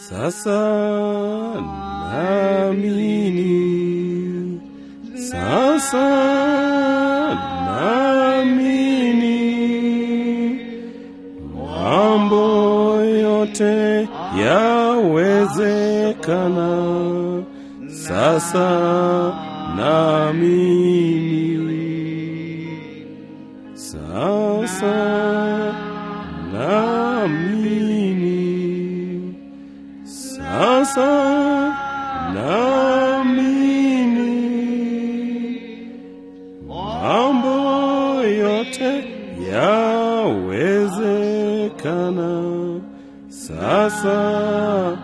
Sasa naamini, sasa naamini, mambo yote yawezekana. Sasa naamini, sasa naamini, sasa naamini, mambo yote yawezekana. Sasa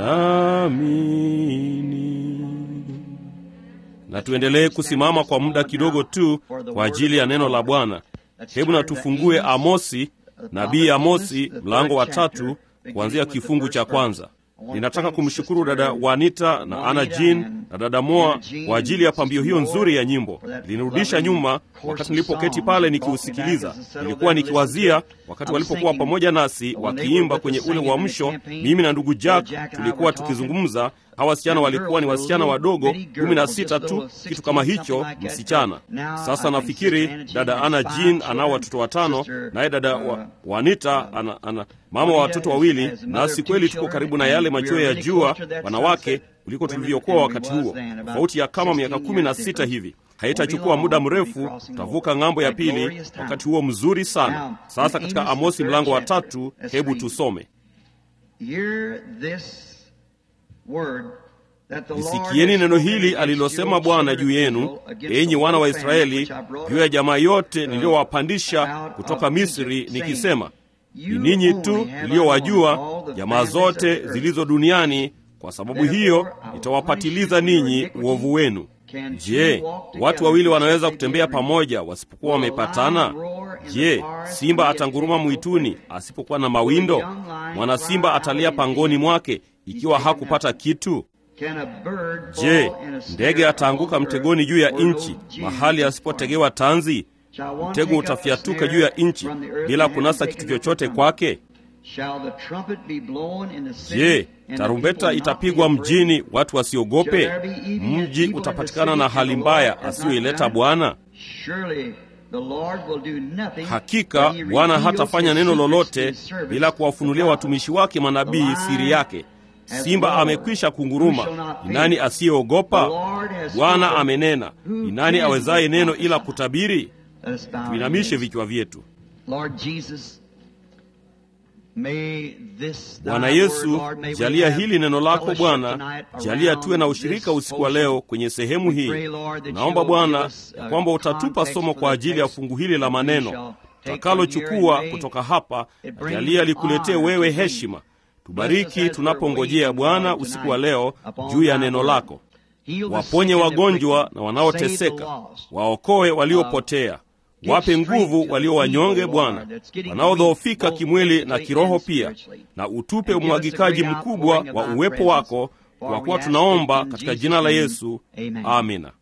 naamini. Na tuendelee kusimama kwa muda kidogo tu kwa ajili ya neno la Bwana. Hebu na tufungue Amosi, nabii Amosi mlango wa tatu kuanzia kifungu cha kwanza. Ninataka kumshukuru dada Wanita na Ana Jean na dada Moa kwa ajili ya pambio hiyo nzuri ya nyimbo. Ilinirudisha nyuma wakati nilipoketi pale nikiusikiliza. Nilikuwa nikiwazia wakati walipokuwa pamoja nasi wakiimba kwenye ule uamsho. Mimi na ndugu Jack tulikuwa tukizungumza. Hawa wasichana walikuwa ni wasichana wadogo, kumi na sita tu, kitu kama hicho, msichana. Sasa nafikiri dada Ana Jean anao watoto watano, naye dada wa, Wanita ana, ana mama wa watoto wawili, nasi kweli tuko karibu na yale machweo ya jua wanawake kuliko tulivyokuwa wakati huo, tofauti ya kama miaka kumi na sita hivi. Haitachukua muda mrefu, tutavuka ng'ambo ya pili, wakati huo mzuri sana. Sasa katika Amosi mlango wa tatu, hebu tusome. Lisikieni neno hili alilosema Bwana juu yenu, enyi wana wa Israeli, juu ya jamaa yote niliyowapandisha kutoka Misri, nikisema, ni ninyi tu niliyowajua jamaa zote zilizo duniani, kwa sababu hiyo nitawapatiliza ninyi uovu wenu. Je, watu wawili wanaweza kutembea pamoja wasipokuwa wamepatana? Je, simba atanguruma mwituni asipokuwa na mawindo? Mwana simba atalia pangoni mwake ikiwa hakupata kitu? Je, ndege ataanguka mtegoni juu ya nchi mahali asipotegewa tanzi? Mtego utafyatuka juu ya nchi bila kunasa kitu chochote kwake? Je, tarumbeta itapigwa mjini watu wasiogope? Mji utapatikana na hali mbaya asiyoileta Bwana? Hakika Bwana hatafanya neno lolote bila kuwafunulia watumishi wake manabii siri yake. Simba amekwisha kunguruma, ni nani asiyeogopa? Bwana amenena, ni nani awezaye neno ila kutabiri? Tuinamishe vichwa vyetu. Bwana Yesu, jalia hili neno lako Bwana, jalia tuwe na ushirika usiku wa leo kwenye sehemu hii. Naomba Bwana ya kwamba utatupa somo kwa ajili ya fungu hili la maneno takalochukua kutoka hapa, na jalia likuletee wewe heshima. Tubariki tunapongojea Bwana usiku wa leo juu ya neno lako. Waponye wagonjwa na wanaoteseka, waokoe waliopotea Wape nguvu walio wanyonge Bwana, wanaodhoofika kimwili na kiroho pia, na utupe umwagikaji mkubwa wa uwepo wako, kwa kuwa tunaomba katika jina la Yesu, amina.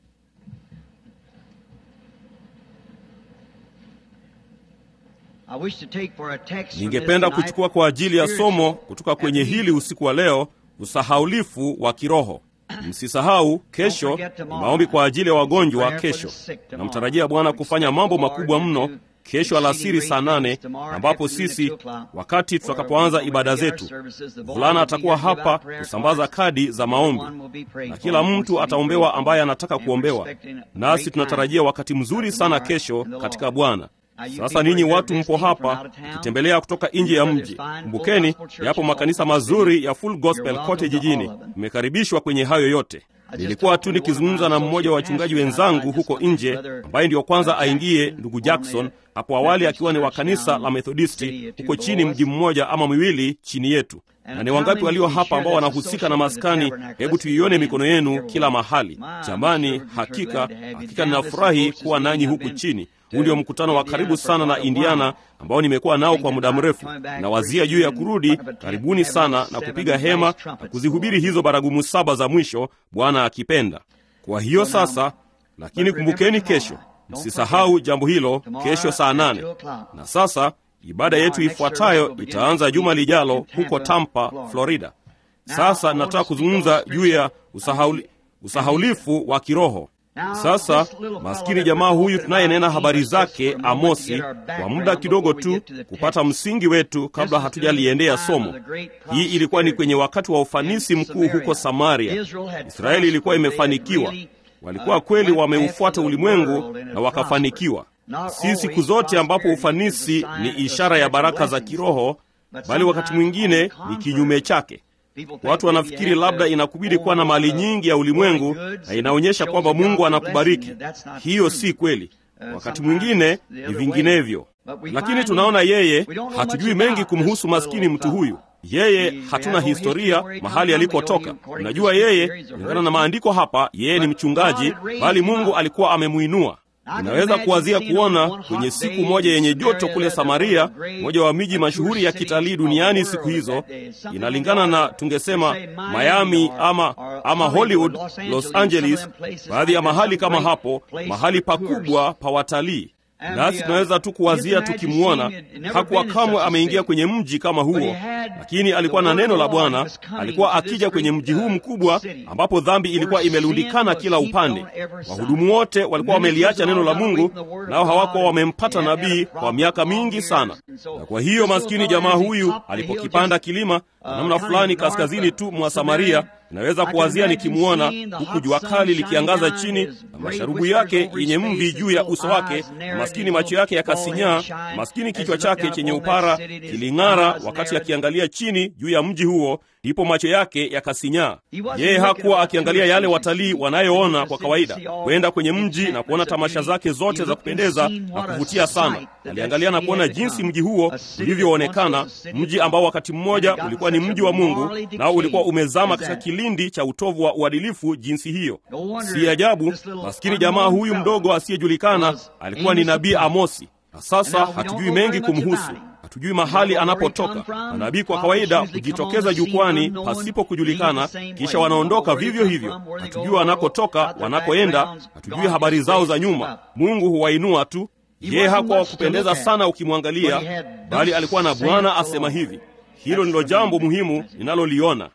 Ningependa kuchukua kwa ajili ya somo kutoka kwenye hili usiku wa leo, usahaulifu wa kiroho. Msisahau kesho ni maombi kwa ajili ya wagonjwa. Kesho namtarajia Bwana kufanya mambo makubwa mno kesho alasiri saa nane, ambapo sisi wakati tutakapoanza ibada zetu, mvulana atakuwa hapa kusambaza kadi za maombi na kila mtu ataombewa ambaye anataka kuombewa, nasi tunatarajia wakati mzuri sana kesho katika Bwana. Sasa ninyi watu mpo hapa mkitembelea kutoka nje ya mji, kumbukeni, yapo makanisa mazuri ya Full Gospel kote jijini. Mmekaribishwa kwenye hayo yote. Nilikuwa tu nikizungumza na mmoja wa wachungaji wenzangu huko nje, ambaye ndiyo kwanza aingie, ndugu Jackson, hapo awali akiwa ni wa kanisa la Methodisti huko chini, mji mmoja ama miwili chini yetu. Na ni wangapi walio hapa ambao wanahusika na maskani? Hebu tuione mikono yenu kila mahali. Jamani, hakika hakika ninafurahi kuwa nanyi huku chini. Huu ndio mkutano wa karibu sana na Indiana ambao nimekuwa nao kwa muda mrefu. Nawazia juu ya kurudi karibuni sana na kupiga hema na kuzihubiri hizo baragumu saba za mwisho, Bwana akipenda. Kwa hiyo sasa, lakini kumbukeni, kesho msisahau jambo hilo, kesho saa nane. Na sasa ibada yetu ifuatayo itaanza juma lijalo huko Tampa, Florida. Sasa nataka kuzungumza juu ya usahauli, usahaulifu wa kiroho. Sasa maskini jamaa huyu tunayenena habari zake Amosi, kwa muda kidogo tu kupata msingi wetu kabla hatujaliendea somo. Hii ilikuwa ni kwenye wakati wa ufanisi mkuu huko Samaria. Israeli ilikuwa imefanikiwa, walikuwa kweli wameufuata ulimwengu na wakafanikiwa. Si siku zote ambapo ufanisi ni ishara ya baraka za kiroho, bali wakati mwingine ni kinyume chake. Watu wanafikiri labda inakubidi kuwa na mali nyingi ya ulimwengu na inaonyesha kwamba Mungu anakubariki. Hiyo si kweli. Wakati mwingine ni vinginevyo, lakini tunaona yeye, hatujui mengi kumhusu maskini mtu huyu. Yeye hatuna historia mahali alipotoka. Unajua, yeye kulingana na maandiko hapa, yeye ni mchungaji, bali Mungu alikuwa amemuinua. Inaweza kuwazia kuona kwenye siku moja yenye joto kule Samaria, moja wa miji mashuhuri ya kitalii duniani siku hizo, inalingana na tungesema Miami ama, ama Hollywood, Los Angeles, baadhi ya mahali kama hapo, mahali pakubwa pa watalii. Nasi tunaweza tu kuwazia tukimwona. Hakuwa kamwe ameingia kwenye mji kama huo, lakini alikuwa na neno la Bwana. Alikuwa akija kwenye mji huu mkubwa ambapo dhambi ilikuwa imelundikana kila upande. Wahudumu wote walikuwa wameliacha neno la Mungu, nao hawakuwa wamempata nabii kwa miaka mingi sana. Na kwa hiyo maskini jamaa huyu alipokipanda kilima kwa namna fulani kaskazini tu mwa Samaria, inaweza kuwazia nikimwona, huku jua kali likiangaza chini na masharubu yake yenye mvi juu ya uso wake, na maskini macho yake yakasinyaa, maskini kichwa chake chenye upara kiling'ara wakati akiangalia chini juu ya mji huo, ndipo macho yake yakasinyaa. Yeye hakuwa akiangalia yale watalii wanayoona kwa kawaida, kwenda kwenye mji na kuona tamasha zake zote za kupendeza na kuvutia sana. Aliangalia na kuona jinsi mji huo ulivyoonekana, mji ambao wakati mmoja ulikuwa ni mji wa Mungu, nao ulikuwa umezama katika kilindi cha utovu wa uadilifu jinsi hiyo. Si ajabu maskini jamaa huyu mdogo asiyejulikana alikuwa ni nabii Amosi, na sasa hatujui mengi kumhusu. Hatujui mahali anapotoka. Manabii kwa kawaida hujitokeza jukwani pasipo kujulikana, kisha wanaondoka vivyo hivyo. Hatujui wanakotoka, wanakoenda, hatujui habari zao za nyuma. Mungu huwainua tu. Yeye hakuwa wa kupendeza sana ukimwangalia, bali alikuwa na Bwana asema hivi. Hilo ndilo jambo muhimu ninaloliona.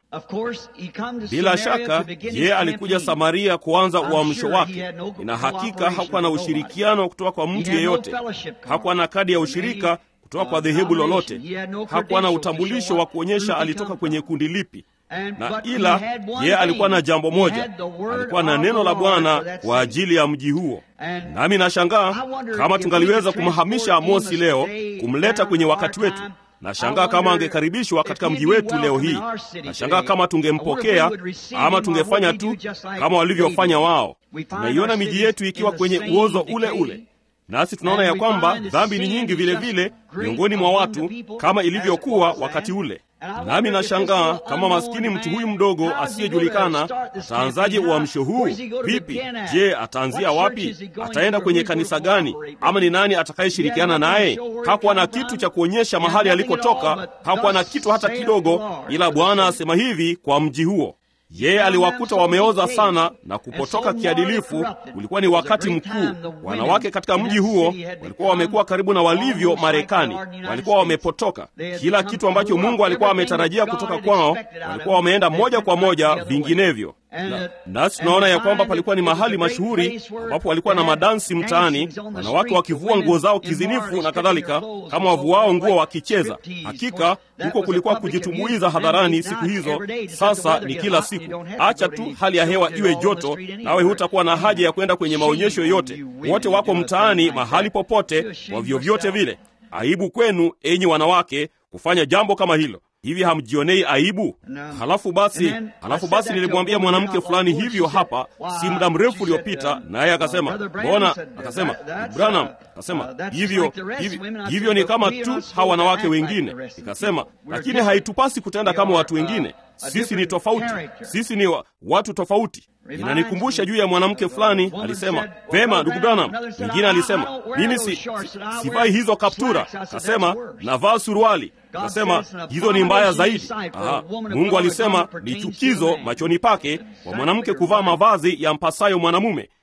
Bila shaka, yeye alikuja Samaria kuanza uamsho wake. Ina hakika hakuwa na ushirikiano kutoka kwa mtu yeyote, hakuwa na kadi ya ushirika kutoka kwa dhehebu lolote, hakuwa na utambulisho wa kuonyesha alitoka kwenye kundi lipi na ila yeye alikuwa na jambo moja, alikuwa na neno la Bwana kwa ajili ya mji huo. Nami nashangaa kama tungaliweza kumhamisha Amosi leo, kumleta kwenye wakati wetu. Nashangaa kama angekaribishwa katika mji wetu leo hii. Nashangaa kama tungempokea ama tungefanya tu kama walivyofanya wao. Tunaiona miji yetu ikiwa kwenye uozo ule ule nasi tunaona ya kwamba dhambi ni nyingi vile vile miongoni mwa watu kama ilivyokuwa wakati ule. Nami nashangaa kama maskini mtu huyu mdogo asiyejulikana ataanzaje uamsho huu? Vipi? Je, ataanzia wapi? Ataenda kwenye kanisa gani? Ama ni nani atakayeshirikiana naye? Hakuwa na kitu cha kuonyesha mahali alikotoka, hakuwa na kitu hata kidogo, ila Bwana asema hivi kwa mji huo yeye aliwakuta wameoza sana na kupotoka kiadilifu. Ulikuwa ni wakati mkuu. Wanawake katika mji huo walikuwa wamekuwa karibu na walivyo Marekani, walikuwa wamepotoka. Kila kitu ambacho Mungu alikuwa ametarajia kutoka kwao, walikuwa wameenda moja kwa moja vinginevyo. Na, nasi tunaona ya kwamba palikuwa ni mahali mashuhuri ambapo walikuwa na madansi mtaani, wanawake wakivua nguo zao kizinifu na kadhalika, kama wavuao nguo wakicheza. Hakika huko kulikuwa kujitumbuiza hadharani siku hizo. Sasa ni kila siku. Acha tu hali ya hewa iwe joto, nawe hutakuwa na haja ya kwenda kwenye maonyesho yoyote. Wote wako mtaani mahali popote, kwa vyovyote vile. Aibu kwenu, enyi wanawake, kufanya jambo kama hilo. Hivi hamjionei aibu? Halafu basi, halafu basi nilimwambia mwanamke fulani hivyo hapa si muda mrefu uliopita, naye akasema mbona, akasema Branham, akasema hivyo hivyo, hivyo ni kama tu hawa wanawake wengine. Nikasema lakini haitupasi kutenda kama watu wengine. Sisi ni tofauti, sisi ni wa, watu tofauti. Inanikumbusha juu ya mwanamke fulani alisema, vema ndugu Branham. Mwingine alisema mimi si, si, sivai hizo kaptura, kasema navaa suruali Kasema hizo ni mbaya zaidi. Aha, Mungu alisema ni chukizo machoni pake kwa mwanamke kuvaa mavazi ya mpasayo mwanamume.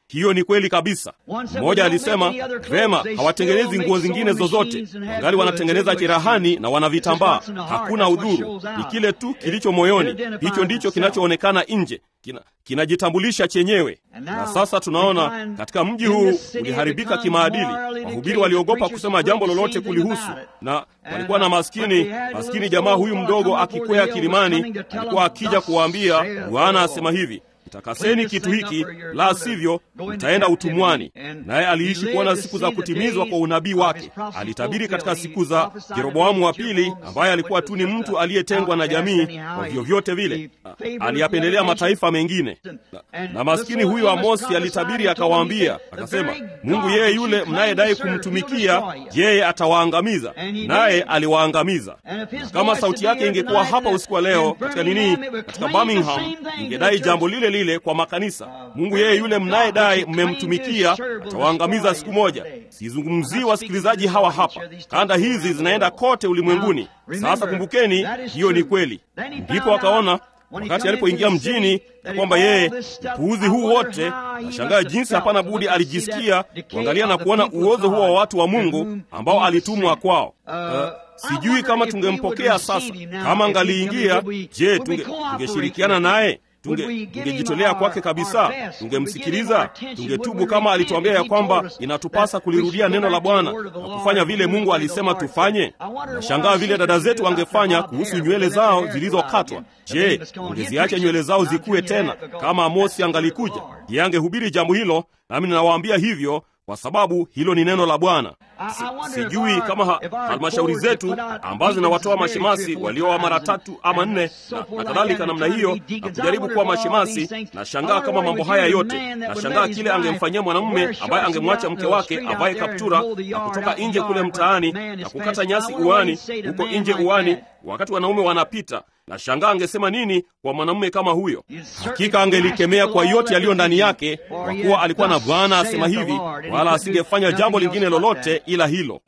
hiyo ni kweli kabisa. Mmoja alisema vema, hawatengenezi nguo zingine zozote, wangali wanatengeneza cherehani na wana vitambaa. Hakuna udhuru, ni kile tu kilicho moyoni, hicho ndicho kinachoonekana nje, kinajitambulisha kina chenyewe. Na sasa tunaona katika mji huu uliharibika kimaadili. Wahubiri waliogopa kusema jambo lolote kulihusu, na walikuwa na maskini maskini jamaa huyu mdogo akikwea kilimani, alikuwa akija kuwaambia, Bwana asema hivi Takaseni kitu hiki, la sivyo mtaenda utumwani. Naye aliishi kuona siku za kutimizwa kwa unabii wake. Alitabiri katika siku za Yeroboamu wa pili, ambaye alikuwa tu ni mtu aliyetengwa na jamii kwa vyovyote vile, aliyapendelea mataifa mengine. Na, na maskini huyo Amosi alitabiri akawaambia, akasema, Mungu yeye yule mnayedai kumtumikia, yeye atawaangamiza, naye aliwaangamiza. Na kama sauti yake ingekuwa hapa usiku wa leo katika nini, katika Birmingham, ingedai jambo lile lile kwa makanisa. Mungu yeye yule mnayedai mmemtumikia atawaangamiza siku moja. Sizungumzii wasikilizaji hawa hapa, kanda hizi zinaenda kote ulimwenguni. Sasa kumbukeni, hiyo ni kweli. Ndipo akaona wakati alipoingia mjini ya kwamba yeye upuuzi huu wote, nashangaa jinsi hapana budi alijisikia kuangalia na kuona uozo huo wa watu wa Mungu ambao alitumwa kwao. Uh, sijui kama tungempokea sasa, kama angaliingia, je, tungeshirikiana tunge naye tungejitolea tunge kwake kabisa, tungemsikiliza, tungetubu kama alituambia ya kwamba inatupasa kulirudia neno la Bwana na kufanya vile Mungu alisema tufanye. Nashangaa vile dada zetu wangefanya kuhusu nywele zao zilizokatwa. Je, wangeziacha nywele zao zikuwe tena? Kama Amosi angalikuja, je, angehubiri jambo hilo? Nami ninawaambia hivyo kwa sababu hilo ni neno la Bwana. Si, sijui kama ha, halmashauri zetu ambazo zinawatoa mashemasi walioa mara tatu ama nne na, na kadhalika namna hiyo na kujaribu kuwa mashemasi. Na shangaa kama mambo haya yote, na shangaa kile angemfanyia mwanamume ambaye angemwacha mke wake avae kaptura na kutoka nje kule mtaani na kukata nyasi uani, huko nje uani, wakati wanaume wanapita na shangaa angesema nini kwa mwanamume kama huyo? Hakika angelikemea kwa yote yaliyo ndani yake, kwa kuwa alikuwa na Bwana asema hivi, wala asingefanya jambo lingine lolote ila hilo.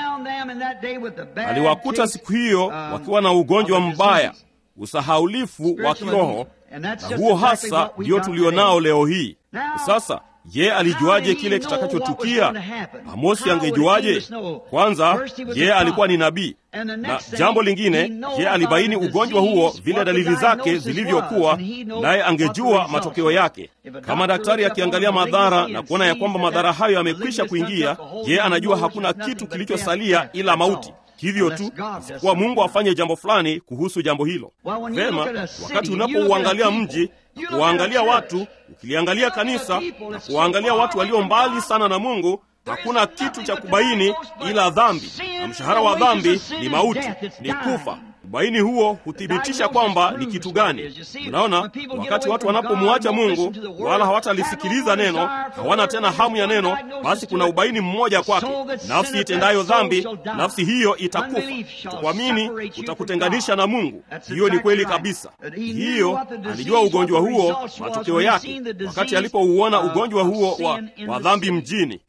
Aliwakuta siku hiyo wakiwa na ugonjwa mbaya, usahaulifu wa kiroho, na huo hasa ndio tulionao leo hii. Sasa ye alijuaje kile kitakachotukia? Amosi angejuaje? Kwanza, ye alikuwa ni nabii, na jambo lingine, ye alibaini ugonjwa huo vile dalili zake zilivyokuwa, naye angejua matokeo yake. Kama daktari akiangalia madhara na kuona ya kwamba madhara hayo yamekwisha kuingia, ye anajua hakuna kitu kilichosalia ila mauti. Hivyo tu isipokuwa Mungu afanye jambo fulani kuhusu jambo hilo. Vema, wakati unapouangalia mji na kuwaangalia watu, ukiliangalia kanisa na kuwaangalia watu walio mbali sana na Mungu, hakuna kitu cha kubaini ila dhambi, na mshahara wa dhambi ni mauti, ni kufa. Ubaini huo huthibitisha kwamba ni kitu gani. Unaona, wakati watu wanapomwacha Mungu wala hawatalisikiliza neno, hawana tena hamu ya neno, basi kuna ubaini mmoja kwake: nafsi itendayo dhambi, nafsi hiyo itakufa. Kuamini utakutenganisha na Mungu. Hiyo ni kweli kabisa. Hiyo alijua ugonjwa huo, matokeo yake, wakati alipouona ugonjwa huo wa, wa dhambi mjini.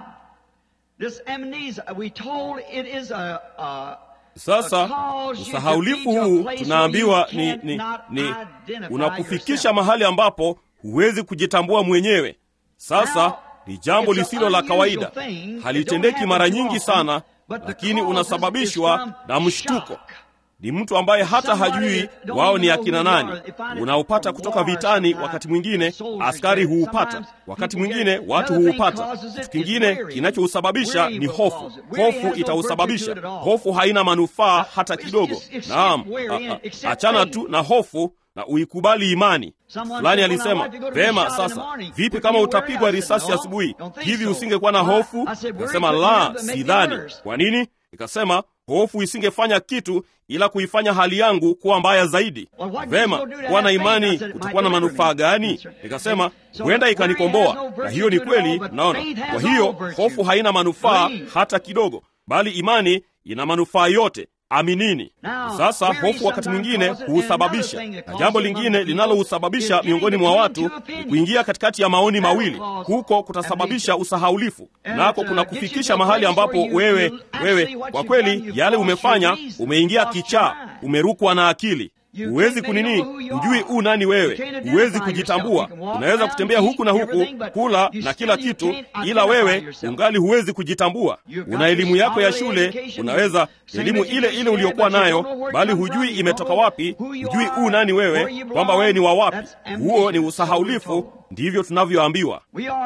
Sasa usahaulifu huu tunaambiwa ni, ni, ni unakufikisha mahali ambapo huwezi kujitambua mwenyewe. Sasa ni jambo lisilo la kawaida, halitendeki mara nyingi sana, lakini unasababishwa na mshtuko. Ni mtu ambaye hata hajui wao ni akina nani. Unaupata kutoka vitani, wakati mwingine askari huupata, wakati mwingine watu huupata. Kitu kingine kinachousababisha ni hofu. Hofu itausababisha. Hofu haina manufaa hata kidogo. Naam, achana tu na hofu na uikubali imani. Fulani alisema vema, sasa vipi kama utapigwa risasi asubuhi hivi, usingekuwa na hofu? Nikasema la, sidhani. Kwa nini? Nikasema hofu isingefanya kitu ila kuifanya hali yangu kuwa mbaya zaidi. Vema, kuwa na imani kutakuwa na manufaa gani? Nikasema huenda ikanikomboa, na hiyo ni kweli. Naona, kwa hiyo hofu haina manufaa hata kidogo, bali imani ina manufaa yote. Aminini. Sasa hofu wakati mwingine huusababisha, na jambo lingine linalousababisha miongoni mwa watu ni kuingia katikati ya maoni mawili. Huko kutasababisha usahaulifu, nako kuna kufikisha mahali ambapo wewe wewe kwa kweli yale umefanya, umeingia kichaa, umerukwa na akili. huwezi kunini, hujui u nani wewe, huwezi kujitambua. Unaweza kutembea huku na huku, kula na kila kitu, ila wewe ungali huwezi kujitambua. Una elimu yako ya shule, unaweza elimu ile ile uliyokuwa nayo, bali hujui imetoka wapi, hujui u nani wewe, kwamba wewe ni wa wapi. Huo ni usahaulifu. Ndivyo tunavyoambiwa.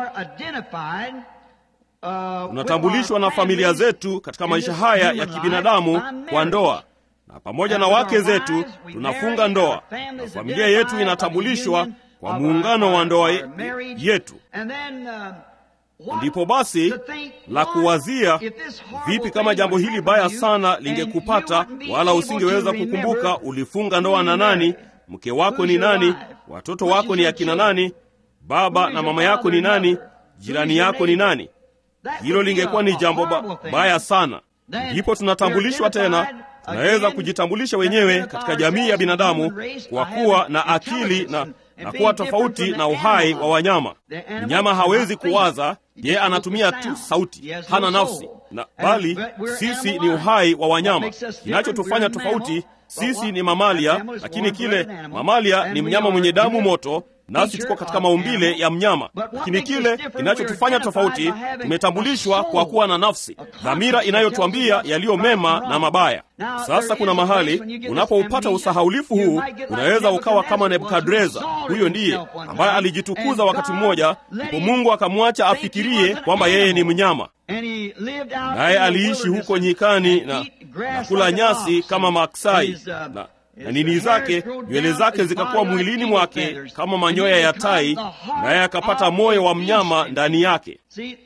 Tunatambulishwa na familia zetu katika maisha haya ya kibinadamu kwa ndoa, na pamoja na wake zetu tunafunga ndoa, na familia yetu inatambulishwa kwa muungano wa ndoa yetu. Ndipo basi la kuwazia, vipi kama jambo hili baya sana lingekupata, wala usingeweza kukumbuka ulifunga ndoa na nani, mke wako ni nani, watoto wako ni akina nani, baba na mama yako ni nani, jirani yako ni nani? Hilo lingekuwa ni jambo ba baya sana. Ndipo tunatambulishwa tena, tunaweza kujitambulisha wenyewe katika jamii ya binadamu kwa kuwa na akili na, na kuwa tofauti na uhai wa wanyama. Mnyama hawezi kuwaza, yeye anatumia tu sauti, hana nafsi na bali sisi ni uhai wa wanyama. Kinachotufanya tofauti, sisi ni mamalia, lakini kile mamalia ni mnyama mwenye damu moto nasi tuko katika maumbile ya mnyama, lakini kile kinachotufanya tofauti, tumetambulishwa kwa kuwa na nafsi, dhamira inayotuambia yaliyo mema na mabaya. Sasa kuna mahali unapoupata usahaulifu huu, unaweza ukawa kama Nebukadreza. Huyo ndiye ambaye alijitukuza wakati mmoja, ndipo Mungu akamwacha afikirie kwamba yeye ni mnyama, naye aliishi huko nyikani na, na kula nyasi kama maksai na na nini zake nywele zake zikakuwa mwilini mwake kama manyoya ya tai, naye akapata moyo wa mnyama ndani yake.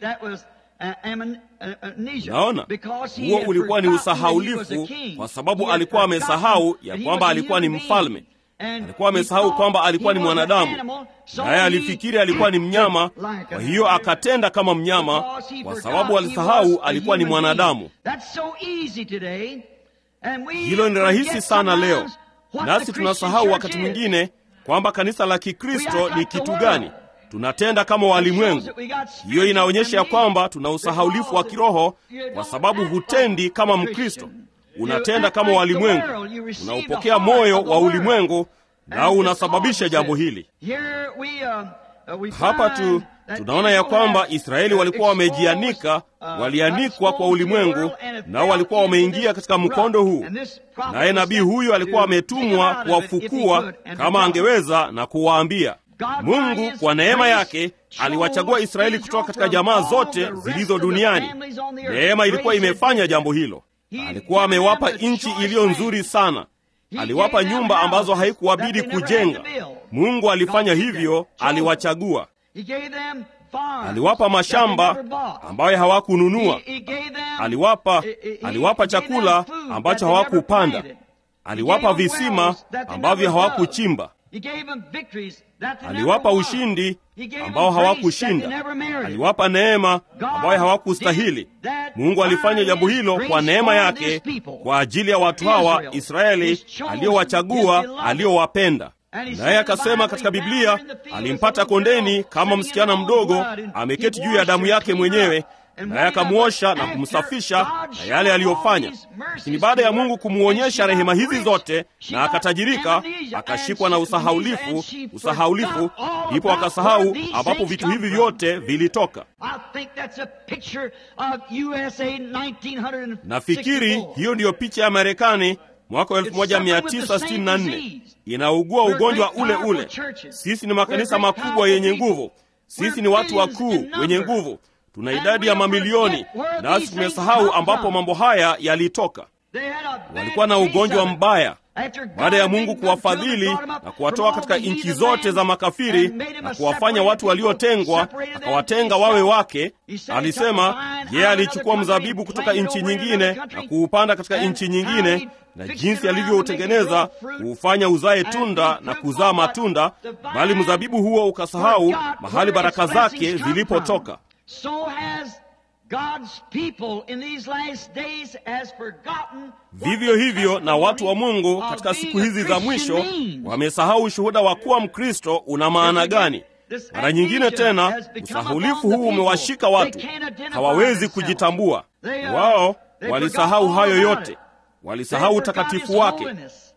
Naona huo ulikuwa ni usahaulifu, kwa sababu alikuwa amesahau ya kwamba alikuwa ni mfalme. Alikuwa amesahau kwamba alikuwa ni mwanadamu, naye alifikiri alikuwa ni mnyama. Kwa hiyo akatenda kama mnyama, kwa sababu alisahau alikuwa ni mwanadamu. Hilo ni rahisi sana leo, nasi tunasahau wakati mwingine kwamba kanisa la Kikristo ni kitu gani. Tunatenda kama walimwengu. Hiyo inaonyesha ya kwamba tuna usahaulifu wa kiroho, kwa sababu hutendi kama Mkristo, unatenda kama walimwengu, unaupokea moyo wa ulimwengu, nao unasababisha jambo hili. Hapa tu tunaona ya kwamba Israeli walikuwa wamejianika, walianikwa kwa ulimwengu, nao walikuwa wameingia katika mkondo huu. Naye nabii huyu alikuwa ametumwa kuwafukua kama angeweza na kuwaambia. Mungu kwa neema yake aliwachagua Israeli kutoka katika jamaa zote zilizo duniani. Neema ilikuwa imefanya jambo hilo. Alikuwa amewapa nchi iliyo nzuri sana, aliwapa nyumba ambazo haikuwabidi kujenga. Mungu alifanya hivyo, aliwachagua aliwapa mashamba ambayo hawakununua, aliwapa aliwapa chakula ambacho hawakupanda, aliwapa visima ambavyo hawakuchimba, aliwapa ushindi ambao hawakushinda, aliwapa neema ambayo hawakustahili. Mungu alifanya jambo hilo kwa neema yake kwa ajili ya watu hawa Israeli aliyowachagua, aliyowapenda naye akasema katika Biblia alimpata kondeni kama msichana mdogo ameketi juu ya damu yake mwenyewe, naye akamwosha na kumsafisha na yale aliyofanya. Lakini baada ya Mungu kumwonyesha rehema hizi zote na akatajirika, akashikwa na usahaulifu. Usahaulifu ndipo akasahau ambapo vitu hivi vyote vilitoka. Nafikiri hiyo ndiyo picha ya Marekani mwaka wa 1964 inaugua ugonjwa ule ule. Sisi ni makanisa makubwa yenye nguvu, sisi ni watu wakuu wenye nguvu, tuna idadi ya mamilioni, nasi tumesahau ambapo mambo haya yalitoka. Walikuwa na ugonjwa mbaya. Baada ya Mungu kuwafadhili na kuwatoa katika nchi zote za makafiri na kuwafanya watu waliotengwa, akawatenga wawe wake, alisema yeye alichukua mzabibu kutoka nchi nyingine na kuupanda katika nchi nyingine, na jinsi alivyoutengeneza kuufanya uzae tunda na kuzaa matunda, bali mzabibu huo ukasahau mahali baraka zake zilipotoka. Vivyo hivyo na watu wa Mungu katika siku hizi za mwisho wamesahau ushuhuda wa kuwa Mkristo una maana gani. Mara nyingine tena usahulifu huu umewashika watu, hawawezi kujitambua. Wao walisahau hayo yote, walisahau utakatifu wake,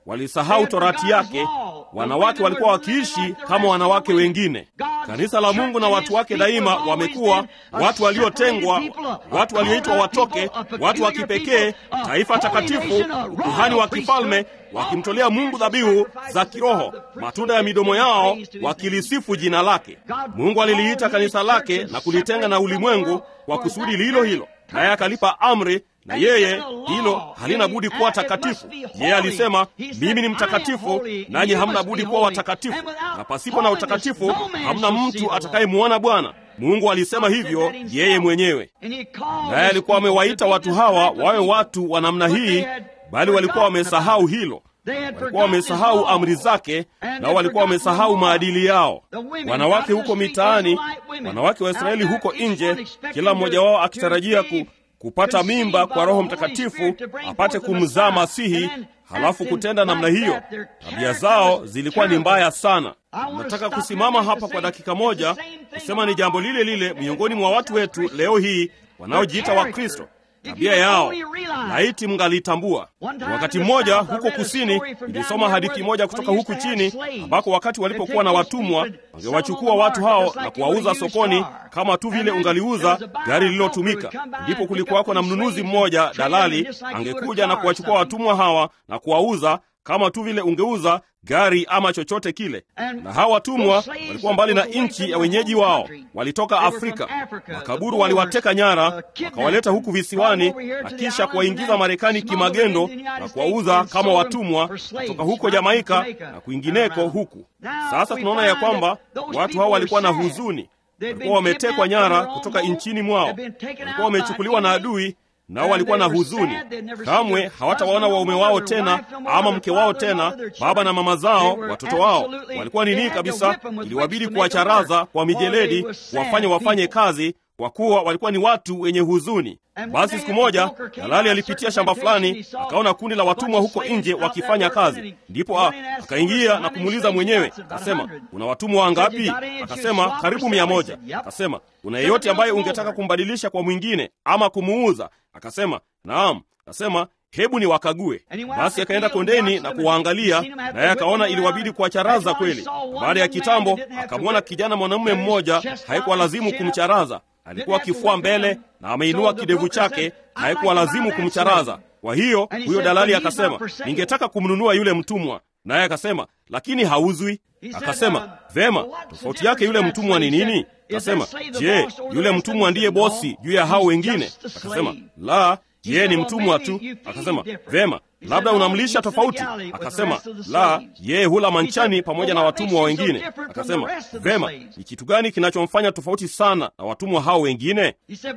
walisahau torati yake. Wanawake walikuwa wakiishi kama wanawake wengine. Kanisa la Mungu na watu wake daima wamekuwa watu waliotengwa, watu walioitwa watoke, watu wa kipekee, taifa takatifu, ukuhani wa kifalme, wakimtolea Mungu dhabihu za kiroho, matunda ya midomo yao wakilisifu jina lake. Mungu aliliita kanisa lake na kulitenga na ulimwengu kwa kusudi lilo hilo, naye akalipa amri na yeye hilo halina budi kuwa takatifu. Yeye alisema, mimi ni mtakatifu, nanyi hamna budi kuwa watakatifu, na pasipo na utakatifu hamna mtu atakayemwona Bwana. Mungu alisema hivyo yeye mwenyewe, naye alikuwa amewaita watu hawa wawe watu wa namna hii, bali walikuwa wamesahau hilo. Walikuwa wamesahau amri zake, nao walikuwa wamesahau maadili yao. Wanawake huko mitaani, wanawake wa Israeli huko nje, kila mmoja wao akitarajia ku kupata mimba kwa Roho Mtakatifu apate kumzaa Masihi, halafu kutenda namna hiyo. Tabia zao zilikuwa ni mbaya sana. Nataka kusimama hapa kwa dakika moja kusema ni jambo lile lile miongoni mwa watu wetu leo hii wanaojiita Wakristo. Tabia yao laiti mngalitambua. Wakati mmoja huko kusini, nilisoma hadithi moja kutoka huku chini, ambako wakati walipokuwa na watumwa wangewachukua watu hao na kuwauza sokoni kama tu vile ungaliuza gari lililotumika. Ndipo kulikuwako na mnunuzi mmoja, dalali, angekuja na kuwachukua watumwa hawa na kuwauza kama tu vile ungeuza gari ama chochote kile. Na hawa watumwa walikuwa mbali na nchi ya wenyeji wao, walitoka Afrika. Makaburu waliwateka nyara, wakawaleta huku visiwani na kisha kuwaingiza Marekani kimagendo na kuwauza kama watumwa kutoka huko Jamaika na kwingineko huku. Sasa tunaona ya kwamba watu hao walikuwa na huzuni, walikuwa wametekwa nyara kutoka nchini mwao, walikuwa wamechukuliwa na adui nao walikuwa na huzuni. Kamwe hawatawaona waume wao tena ama mke wao tena, baba na mama zao, watoto wao. Walikuwa nini kabisa, iliwabidi kuwacharaza kwa mijeledi, kuwafanya wafanye kazi, kwa kuwa walikuwa ni watu wenye huzuni. Basi siku moja dalali alipitia shamba fulani, akaona kundi la watumwa huko nje wakifanya kazi. Ndipo akaingia na kumuuliza mwenyewe, akasema, una watumwa wangapi? Akasema, karibu mia moja. Akasema, una yeyote ambaye ungetaka kumbadilisha kwa mwingine ama kumuuza? Akasema, naam. Akasema, hebu ni wakague. Basi akaenda kondeni na kuwaangalia, naye akaona iliwabidi kuwacharaza kweli. Baada ya kitambo, akamwona kijana mwanamume mmoja, haikuwa lazimu kumcharaza alikuwa kifua mbele na ameinua kidevu chake, haikuwa lazimu kumcharaza. Kwa hiyo huyo dalali akasema, ningetaka kumnunua yule mtumwa. Naye akasema, lakini hauzwi. Akasema, vema, tofauti yake yule mtumwa ni nini? Akasema, je, yule mtumwa ndiye bosi juu ya hao wengine? Akasema, la, yeye ni mtumwa tu. Akasema, vema, labda unamlisha tofauti. Akasema, la, yeye hula manchani pamoja na watumwa wengine. Akasema, vema, ni kitu gani kinachomfanya tofauti sana na watumwa hao wengine?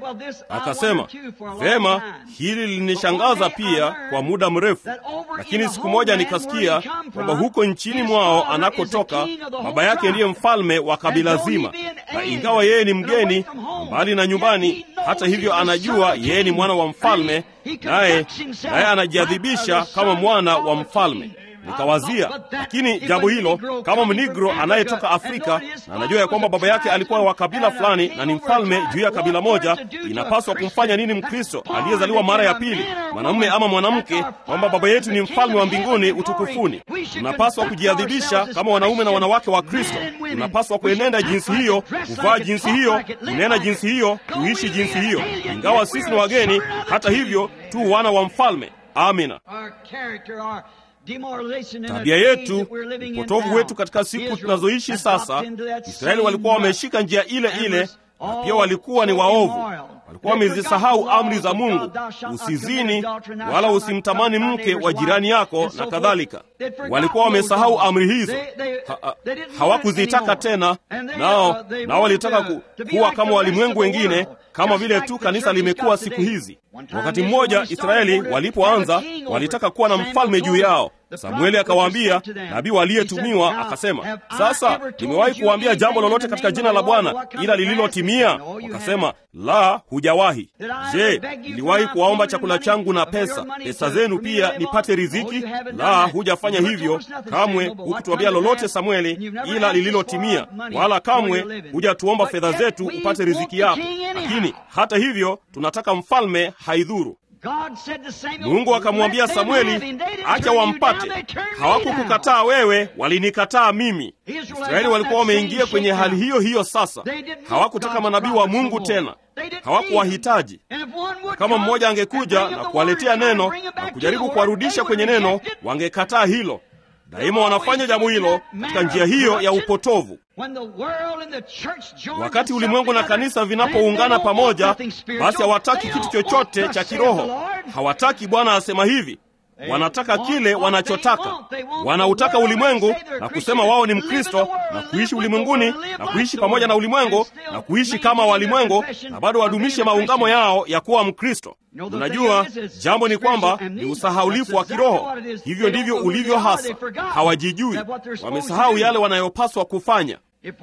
Akasema, vema, hili lilinishangaza pia kwa muda mrefu, lakini siku moja nikasikia kwamba huko nchini mwao anakotoka baba yake ndiye mfalme wa kabila zima, na ingawa yeye ni mgeni mbali na nyumbani, hata hivyo anajua yeye ni mwana wa mfalme, naye naye anajiadhibisha kama mwana wa mfalme. Nikawazia, lakini jambo hilo, kama mnigro anayetoka Afrika na anajua ya kwamba baba yake alikuwa wa kabila fulani na ni mfalme juu ya kabila moja, inapaswa kumfanya nini Mkristo aliyezaliwa mara ya pili, mwanamume ama mwanamke, kwamba baba yetu ni mfalme wa mbinguni utukufuni? Tunapaswa kujiadhibisha kama wanaume na wanawake wa Kristo. Tunapaswa kuenenda jinsi hiyo, kuvaa jinsi hiyo, kunena jinsi hiyo, kuishi jinsi hiyo, ingawa sisi ni wageni, hata hivyo tu wana wa mfalme. Amina. Tabia yetu, upotovu wetu katika siku tunazoishi sasa. Israeli walikuwa wameshika njia ile ile, na pia walikuwa ni waovu. Walikuwa wamezisahau amri za Mungu: usizini, wala usimtamani mke wa jirani yako, na kadhalika. Walikuwa wamesahau amri hizo, ha, ha, hawakuzitaka tena, nao nao walitaka ku, kuwa kama walimwengu wengine, kama vile tu kanisa limekuwa siku hizi. Wakati mmoja Israeli walipoanza, walitaka kuwa na mfalme juu yao. Samueli akawaambia, nabii waliyetumiwa akasema, sasa nimewahi kuwaambia jambo lolote katika jina la Bwana ila lililotimia? Wakasema, la, hujawahi. Je, niliwahi kuwaomba chakula changu na pesa, pesa zenu pia nipate riziki? La, hujafanya hivyo kamwe. Hukutuambia lolote Samueli ila lililotimia, wala kamwe hujatuomba fedha zetu upate riziki yako. Lakini hata hivyo tunataka mfalme, haidhuru. Mungu akamwambia Samueli, acha wampate. Hawakukukataa wewe, walinikataa mimi. Israeli walikuwa wameingia kwenye hali hiyo hiyo. Sasa hawakutaka manabii wa Mungu tena, hawakuwahitaji. Kama mmoja angekuja na kuwaletea neno na kujaribu kuwarudisha kwenye neno, wangekataa hilo. Daima wanafanya jambo hilo katika njia hiyo ya upotovu. Wakati ulimwengu na kanisa vinapoungana pamoja, basi hawataki kitu chochote cha kiroho. Hawataki Bwana asema hivi, wanataka kile wanachotaka. Wanautaka ulimwengu na kusema wao ni Mkristo na kuishi ulimwenguni na kuishi pamoja na ulimwengu na kuishi kama walimwengu na bado wadumishe maungamo yao ya kuwa Mkristo. Unajua, jambo ni kwamba ni usahaulifu wa kiroho. Hivyo ndivyo ulivyo hasa. Hawajijui, wamesahau yale wanayopaswa kufanya.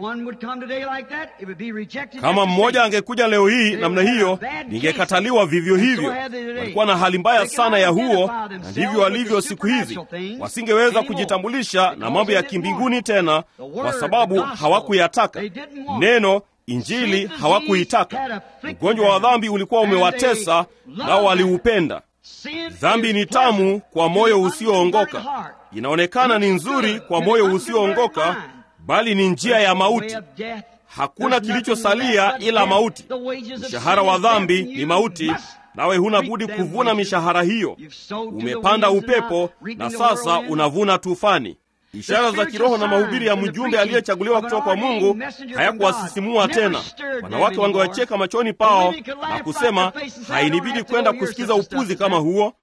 Kama mmoja angekuja leo hii namna hiyo, ningekataliwa vivyo hivyo. Walikuwa na hali mbaya sana ya huo, na ndivyo walivyo siku hizi. Wasingeweza kujitambulisha na mambo ya kimbinguni tena, kwa sababu hawakuyataka neno Injili hawakuitaka. Ugonjwa wa dhambi ulikuwa umewatesa, nao waliupenda. Dhambi ni tamu kwa moyo usioongoka, inaonekana ni nzuri kwa moyo usioongoka, bali ni njia ya mauti. Hakuna kilichosalia ila mauti. Mshahara wa dhambi ni mauti, nawe huna budi kuvuna mishahara hiyo. Umepanda upepo na sasa unavuna tufani. Ishara za kiroho na mahubiri ya mjumbe aliyechaguliwa kutoka kwa Mungu hayakuwasisimua tena. Wanawake wangewacheka machoni pao na kusema, hainibidi kwenda kusikiza upuzi kama huo.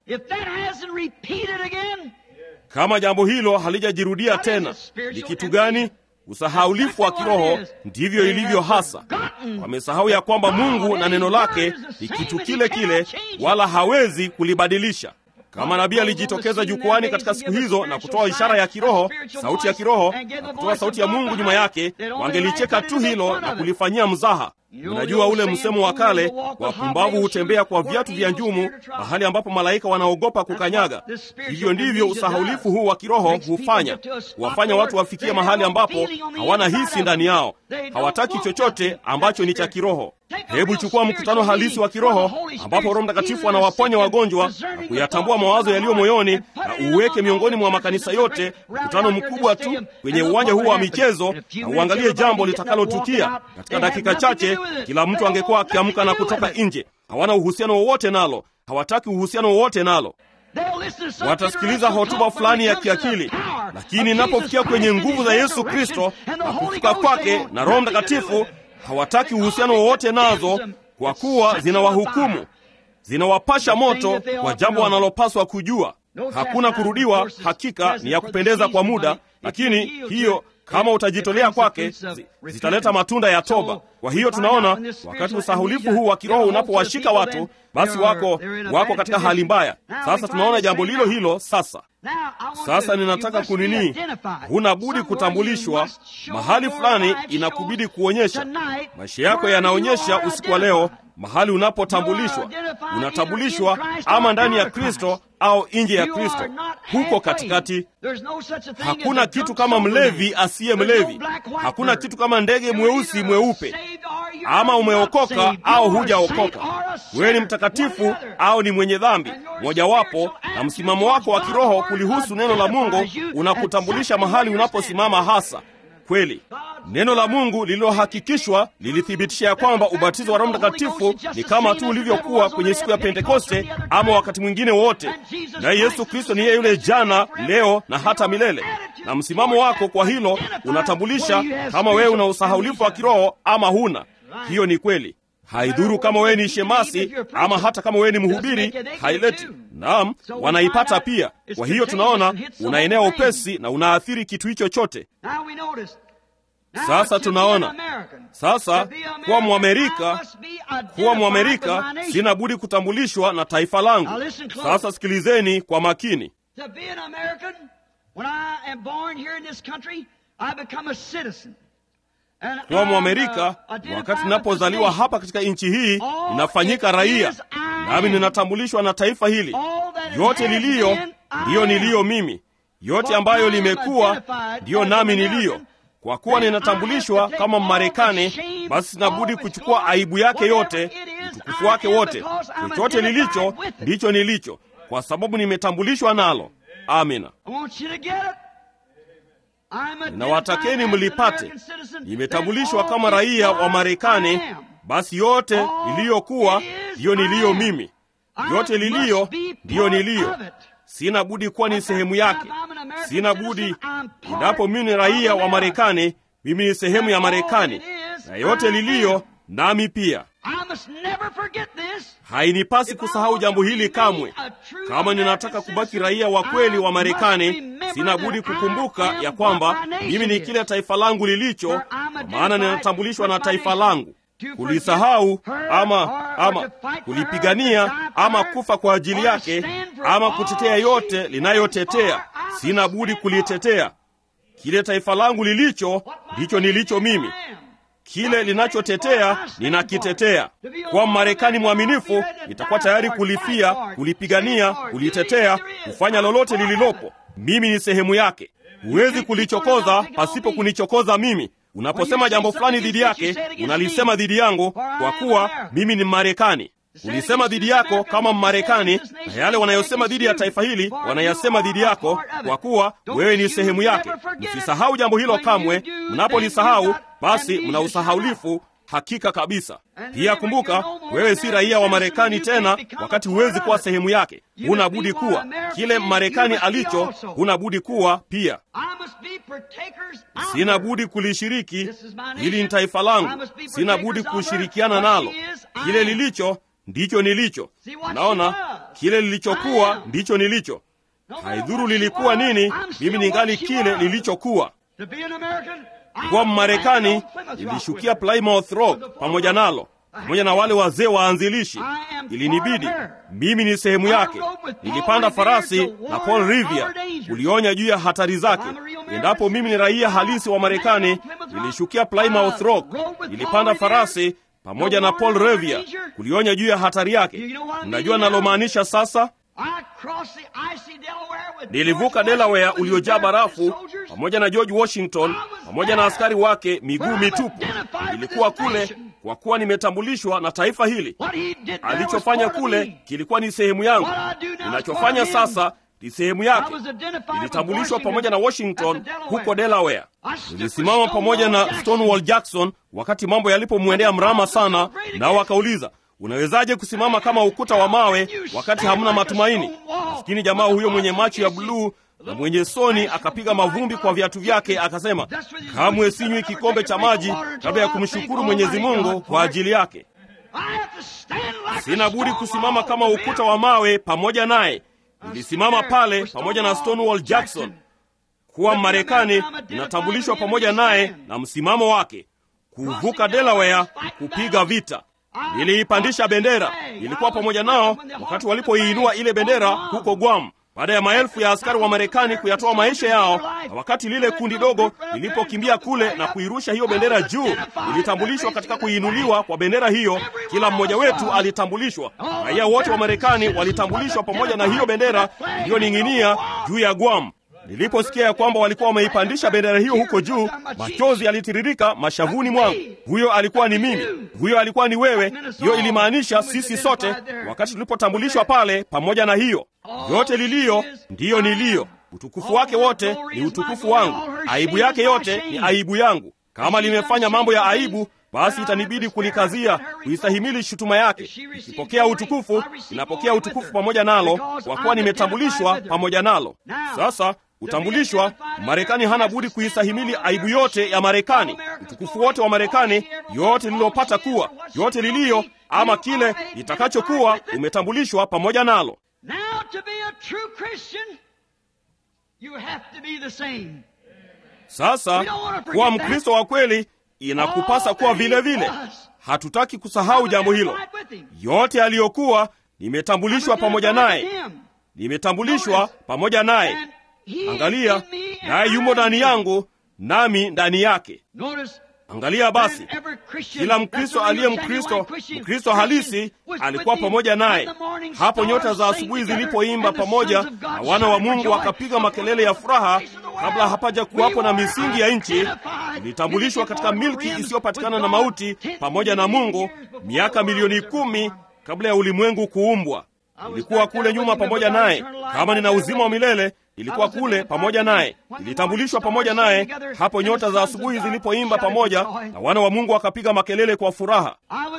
Kama jambo hilo halijajirudia tena, ni kitu gani? Usahaulifu wa kiroho. Ndivyo ilivyo hasa. Wamesahau ya kwamba Mungu na neno lake ni kitu kile kile, wala hawezi kulibadilisha. Kama nabii alijitokeza jukwani katika siku hizo na kutoa ishara ya kiroho, sauti ya kiroho, na kutoa sauti ya Mungu nyuma yake, wangelicheka tu hilo na kulifanyia mzaha. Unajua ule msemo wa kale, wapumbavu hutembea kwa viatu vya njumu, mahali ambapo malaika wanaogopa kukanyaga. Hivyo ndivyo usahaulifu huu wa kiroho hufanya, huwafanya watu wafikie mahali ambapo hawana hisi ndani yao, hawataki chochote ambacho ni cha kiroho. Hebu chukua mkutano halisi wa kiroho ambapo Roho Mtakatifu anawaponya wagonjwa na kuyatambua mawazo yaliyo moyoni, na uweke miongoni mwa makanisa yote, mkutano mkubwa tu kwenye uwanja huu wa michezo, na uangalie jambo litakalotukia katika dakika chache. Kila mtu angekuwa akiamka na kutoka nje. Hawana uhusiano wowote nalo, hawataki uhusiano wowote nalo. Watasikiliza hotuba fulani ya kiakili, lakini inapofikia kwenye nguvu za Yesu Kristo na kufuka kwake na Roho Mtakatifu hawataki uhusiano wowote nazo, kwa kuwa zinawahukumu, zinawapasha moto kwa jambo wanalopaswa kujua. Hakuna kurudiwa. Hakika ni ya kupendeza kwa muda, lakini hiyo kama utajitolea kwake zitaleta matunda ya toba. Kwa hiyo tunaona wakati usahulifu huu wa kiroho unapowashika watu, basi wako wako katika hali mbaya. Sasa tunaona jambo lilo hilo. Sasa sasa ninataka kunini, huna budi kutambulishwa mahali fulani, inakubidi kuonyesha maisha yako yanaonyesha usiku wa leo mahali unapotambulishwa. Unatambulishwa ama ndani ya Kristo au nje ya Kristo, huko katikati. Hakuna kitu kama mlevi asiye mlevi, hakuna kitu kama ndege mweusi mweupe. Ama umeokoka au hujaokoka, wewe ni mtakatifu au ni mwenye dhambi, mojawapo. Na msimamo wako wa kiroho kulihusu neno la Mungu unakutambulisha mahali unaposimama hasa kweli. Neno la Mungu lililohakikishwa lilithibitisha ya kwamba ubatizo wa Roho Mtakatifu ni kama tu ulivyokuwa kwenye siku ya Pentekoste ama wakati mwingine wote, naye Yesu Kristo ni yeye yule jana, leo na hata milele. Na msimamo wako kwa hilo unatambulisha kama wewe una usahaulifu wa kiroho ama huna. Hiyo ni kweli. Haidhuru kama wewe ni shemasi ama hata kama wewe ni mhubiri, haileti. Naam, wanaipata pia. Kwa hiyo tunaona unaenea upesi na unaathiri kitu hicho chote. Sasa tunaona sasa, kuwa Mwamerika, kuwa Mwamerika sina budi kutambulishwa na taifa langu. Sasa sikilizeni kwa makini. Kuwa Mwamerika, wakati ninapozaliwa hapa katika nchi hii, ninafanyika raia, nami ninatambulishwa na taifa hili. Yote niliyo ndiyo niliyo mimi, yote ambayo limekuwa ndiyo nami niliyo. Kwa kuwa ninatambulishwa kama Mmarekani, basi sinabudi kuchukua aibu yake yote, utukufu utukufu wake wote. Chochote lilicho ndicho nilicho, kwa sababu nimetambulishwa nalo. Amina. Ninawatakeni mlipate. Nimetambulishwa kama raia wa Marekani, basi yote niliyokuwa ndiyo niliyo mimi, yote liliyo ndiyo niliyo. Sina budi kuwa ni sehemu yake, sina budi. Endapo mimi ni raia wa Marekani, mimi ni sehemu ya Marekani, na yote liliyo nami pia. Hainipasi kusahau jambo hili kamwe. Kama ninataka kubaki raia wa kweli wa Marekani, sina budi kukumbuka ya kwamba mimi ni kile taifa langu lilicho, kwa maana ninatambulishwa na taifa langu. Kulisahau ama ama kulipigania ama kufa kwa ajili yake ama kutetea yote linayotetea, sina budi kulitetea. Kile taifa langu lilicho ndicho nilicho mimi kile linachotetea ninakitetea. Kwa Mmarekani mwaminifu, nitakuwa tayari kulifia, kulipigania, kulitetea, kufanya lolote lililopo. Mimi ni sehemu yake. Huwezi kulichokoza pasipo kunichokoza mimi. Unaposema jambo fulani dhidi yake, unalisema dhidi yangu, kwa kuwa mimi ni Mmarekani. Kulisema dhidi yako kama Mmarekani, na yale wanayosema dhidi ya taifa hili wanayasema dhidi yako, kwa kuwa wewe ni sehemu yake. Msisahau jambo hilo kamwe. Mnapolisahau basi mna usahaulifu hakika kabisa. Pia kumbuka, wewe si raia wa Marekani tena, wakati huwezi kuwa sehemu yake. Huna budi kuwa kile Marekani alicho, huna budi kuwa pia. Sina budi kulishiriki. Hili ni taifa langu, sina budi kushirikiana nalo. Kile lilicho ndicho nilicho. Naona kile lilichokuwa ndicho nilicho. Haidhuru lilikuwa nini, mimi ningali kile lilichokuwa. Kuwa Mmarekani, nilishukia Plymouth Rock pamoja nalo, pamoja na wale wazee waanzilishi. Ilinibidi mimi ni sehemu yake. Nilipanda farasi na Paul Revere ulionya juu ya hatari zake. Endapo mimi ni raia halisi wa Marekani, nilishukia Plymouth Rock, nilipanda farasi pamoja na Paul Revere kulionya juu ya hatari yake. Mnajua nalomaanisha sasa? Nilivuka Delaware uliojaa barafu pamoja na George Washington pamoja na askari wake miguu mitupu. Nilikuwa kule kwa kuwa nimetambulishwa na taifa hili. Alichofanya kule kilikuwa ni sehemu yangu. Ninachofanya sasa ni sehemu yake. Nilitambulishwa pamoja na Washington huko Delaware. Nilisimama pamoja na Stonewall Jackson wakati mambo yalipomwendea mrama sana, nao wakauliza Unawezaje kusimama kama ukuta wa mawe wakati hamna matumaini? Maskini jamaa huyo mwenye macho ya bluu na mwenye soni akapiga mavumbi kwa viatu vyake, akasema, kamwe sinywi kikombe cha maji kabla ya kumshukuru Mwenyezi Mungu kwa ajili yake. Sina budi kusimama kama ukuta wa mawe pamoja naye. Nilisimama pale pamoja na Stonewall Jackson. Kuwa Marekani inatambulishwa pamoja naye na msimamo wake, kuvuka Delaware, kupiga vita Niliipandisha bendera, ilikuwa pamoja nao wakati walipoiinua ile bendera huko Guam, baada ya maelfu ya askari wa Marekani kuyatoa maisha yao, na wakati lile kundi dogo lilipokimbia kule na kuirusha hiyo bendera juu, ilitambulishwa katika kuinuliwa kwa bendera hiyo. Kila mmoja wetu alitambulishwa, raia wote wa Marekani walitambulishwa pamoja na hiyo bendera iliyoning'inia juu ya Guam. Niliposikia ya kwamba walikuwa wameipandisha bendera hiyo huko juu, machozi yalitiririka mashavuni mwangu. Huyo alikuwa ni mimi, huyo alikuwa ni wewe. Hiyo ilimaanisha sisi sote, wakati tulipotambulishwa pale pamoja na hiyo yote. Liliyo ndiyo niliyo, utukufu wake wote ni utukufu wangu, aibu yake yote ni aibu yangu. Kama limefanya mambo ya aibu basi itanibidi kulikazia, kuistahimili shutuma yake. Ikipokea utukufu, inapokea utukufu pamoja nalo, kwa kuwa nimetambulishwa pamoja nalo. Sasa utambulishwa, Marekani hana budi kuistahimili aibu yote ya Marekani, utukufu wote wa Marekani, yote lililopata kuwa, yote liliyo ama kile litakachokuwa, umetambulishwa pamoja nalo. Sasa kuwa Mkristo wa kweli inakupasa kuwa vile vile. Hatutaki kusahau jambo hilo. Yote aliyokuwa, nimetambulishwa pamoja naye, nimetambulishwa pamoja naye. Angalia, naye yumo ndani yangu, nami ndani yake. Angalia basi, kila Mkristo aliye Mkristo, Mkristo halisi alikuwa pamoja naye. Hapo nyota za asubuhi zilipoimba pamoja na wana wa Mungu wakapiga makelele ya furaha, kabla hapaja kuwapo na misingi ya nchi, ilitambulishwa katika milki isiyopatikana na mauti pamoja na Mungu miaka milioni kumi kabla ya ulimwengu kuumbwa. Nilikuwa kule nyuma pamoja naye. Kama nina uzima wa milele, nilikuwa kule pamoja naye, nilitambulishwa pamoja naye hapo nyota za asubuhi zilipoimba pamoja, na wana wa Mungu wakapiga makelele kwa furaha.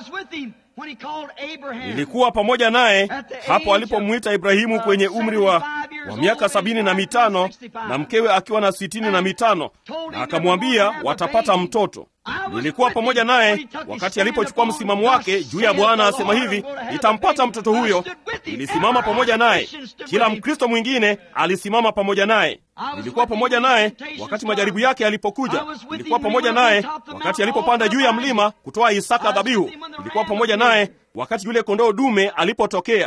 Nilikuwa pamoja naye hapo alipomwita Ibrahimu kwenye umri wa, wa miaka sabini na mitano na mkewe akiwa na sitini na mitano na akamwambia watapata mtoto. Nilikuwa pamoja naye wakati alipochukua msimamo wake juu ya Bwana asema hivi, nitampata mtoto huyo. Nilisimama pamoja naye. Kila Mkristo mwingine alisimama pamoja naye. Nilikuwa pamoja naye wakati majaribu yake yalipokuja. Nilikuwa pamoja naye wakati alipopanda juu ya mlima kutoa Isaka dhabihu. Nilikuwa pamoja naye wakati yule kondoo dume alipotokea.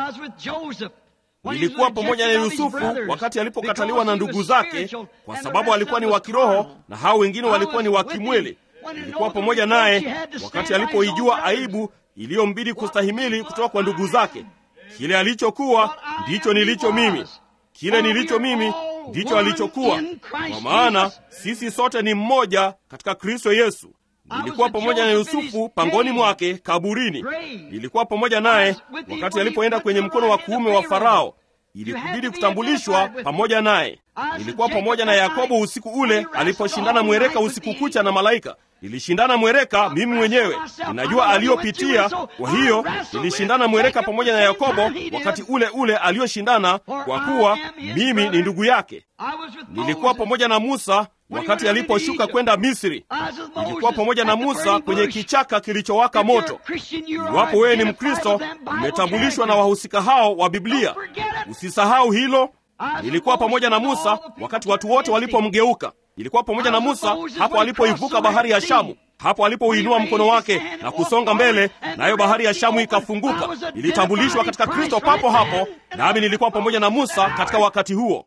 Nilikuwa pamoja na Yusufu wakati alipokataliwa na ndugu zake, kwa sababu alikuwa ni wa kiroho na hao wengine walikuwa ni wa kimwili. Nilikuwa pamoja naye wakati alipoijua aibu iliyombidi kustahimili kutoka kwa ndugu zake. Kile alichokuwa ndicho nilicho mimi, kile nilicho mimi ndicho alichokuwa, kwa maana sisi sote ni mmoja katika Kristo Yesu. Nilikuwa pamoja na Yusufu pangoni mwake kaburini. Nilikuwa pamoja naye wakati alipoenda kwenye mkono wa kuume wa Farao. Ilikubidi kutambulishwa pamoja naye. Nilikuwa pamoja na Yakobo usiku ule aliposhindana mwereka usiku kucha na malaika. Nilishindana mwereka mimi mwenyewe, ninajua aliyopitia. Kwa hiyo nilishindana mwereka pamoja na Yakobo wakati ule ule aliyoshindana, kwa kuwa mimi ni ndugu yake. Nilikuwa pamoja na Musa wakati aliposhuka kwenda Misri. Nilikuwa pamoja na Musa kwenye kichaka kilichowaka moto. Iwapo wewe ni Mkristo, umetambulishwa na wahusika hao wa Biblia. Usisahau hilo. Nilikuwa pamoja na Musa wakati watu wote walipomgeuka. Nilikuwa pamoja na Musa hapo alipoivuka bahari ya Shamu, hapo alipouinua mkono wake na kusonga mbele, nayo bahari ya Shamu ikafunguka. Nilitambulishwa katika Kristo papo hapo, nami nilikuwa pamoja na Musa katika wakati huo.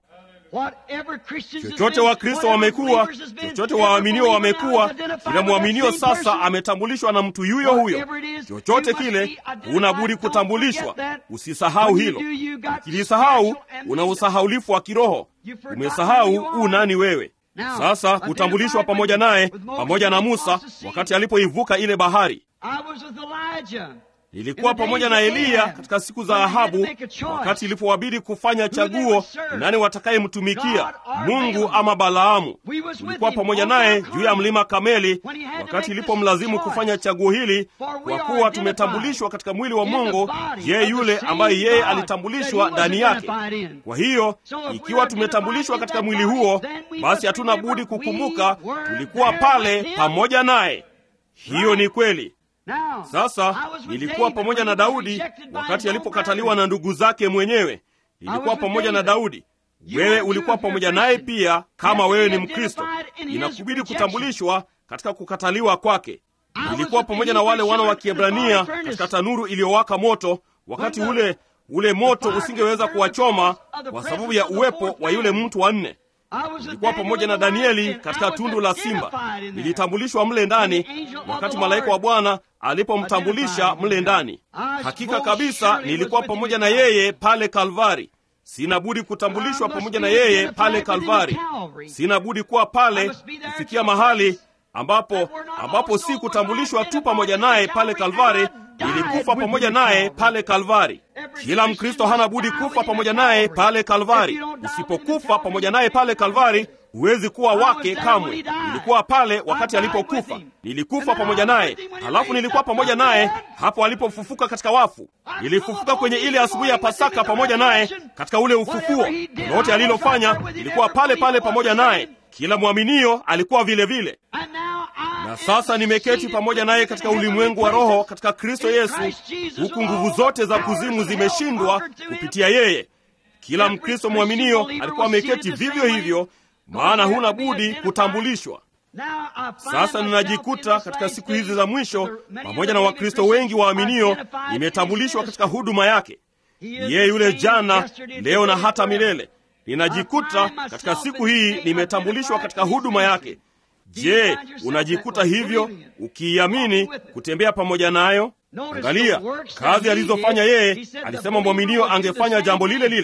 Chochote Wakristo wamekuwa, chochote waaminio wamekuwa, kila mwaminio sasa ametambulishwa na mtu yuyo huyo. Chochote kile, huna budi kutambulishwa. Usisahau hilo. Ukilisahau, una usahaulifu wa kiroho. Umesahau u nani wewe. Sasa kutambulishwa pamoja naye, pamoja na Musa wakati alipoivuka ile bahari. Nilikuwa pamoja na Eliya katika siku za Ahabu, wakati ilipowabidi kufanya chaguo, nani watakayemtumikia, Mungu ama Balaamu. Nilikuwa pamoja naye juu ya mlima Kameli, wakati ilipomlazimu kufanya chaguo hili, kwa kuwa tumetambulishwa katika mwili wa Mungu, yeye yule ambaye yeye alitambulishwa ndani yake. Kwa hiyo ikiwa tumetambulishwa katika mwili huo, basi hatuna budi kukumbuka tulikuwa pale pamoja naye. Hiyo ni kweli. Sasa nilikuwa pamoja na Daudi wakati alipokataliwa na ndugu zake mwenyewe. Nilikuwa pamoja na Daudi. Wewe ulikuwa pamoja naye pia. Kama wewe ni Mkristo, inakubidi kutambulishwa katika kukataliwa kwake. Nilikuwa pamoja na wale wana wa Kiebrania katika tanuru iliyowaka moto, wakati ule ule moto usingeweza kuwachoma kwa sababu ya uwepo wa yule mtu wa nne. Nilikuwa pamoja na Danieli katika tundu la simba. Nilitambulishwa mle ndani wakati malaika wa Bwana alipomtambulisha mle ndani. Hakika kabisa nilikuwa pamoja na yeye pale Kalvari. Sina budi kutambulishwa pamoja na yeye pale Kalvari. Sina budi kuwa pale kufikia mahali ambapo ambapo si kutambulishwa tu pamoja naye pale Kalvari, nilikufa pamoja naye pale Kalvari. Kila Mkristo hana budi kufa pamoja naye pale Kalvari. Usipokufa pamoja naye pale Kalvari, huwezi kuwa wake kamwe. Nilikuwa pale wakati alipokufa, nilikufa pamoja naye, halafu nilikuwa pamoja naye hapo alipofufuka katika wafu. Nilifufuka kwenye ile asubuhi ya Pasaka pamoja naye katika ule ufufuo. Lolote alilofanya, nilikuwa pale pale pamoja naye. Kila mwaminio alikuwa vile vile. Na sasa nimeketi pamoja naye katika ulimwengu wa roho katika Kristo Yesu, huku nguvu zote za kuzimu zimeshindwa kupitia yeye. Kila Mkristo mwaminio alikuwa ameketi vivyo hivyo, maana huna budi kutambulishwa. Sasa ninajikuta katika siku hizi za mwisho pamoja na Wakristo wengi waaminio, nimetambulishwa katika huduma yake. Yeye yule jana, leo na hata milele. Ninajikuta katika siku hii nimetambulishwa katika huduma yake. Je, unajikuta hivyo ukiiamini kutembea pamoja nayo? Angalia kazi alizofanya yeye. Alisema mwaminio angefanya jambo lile lile.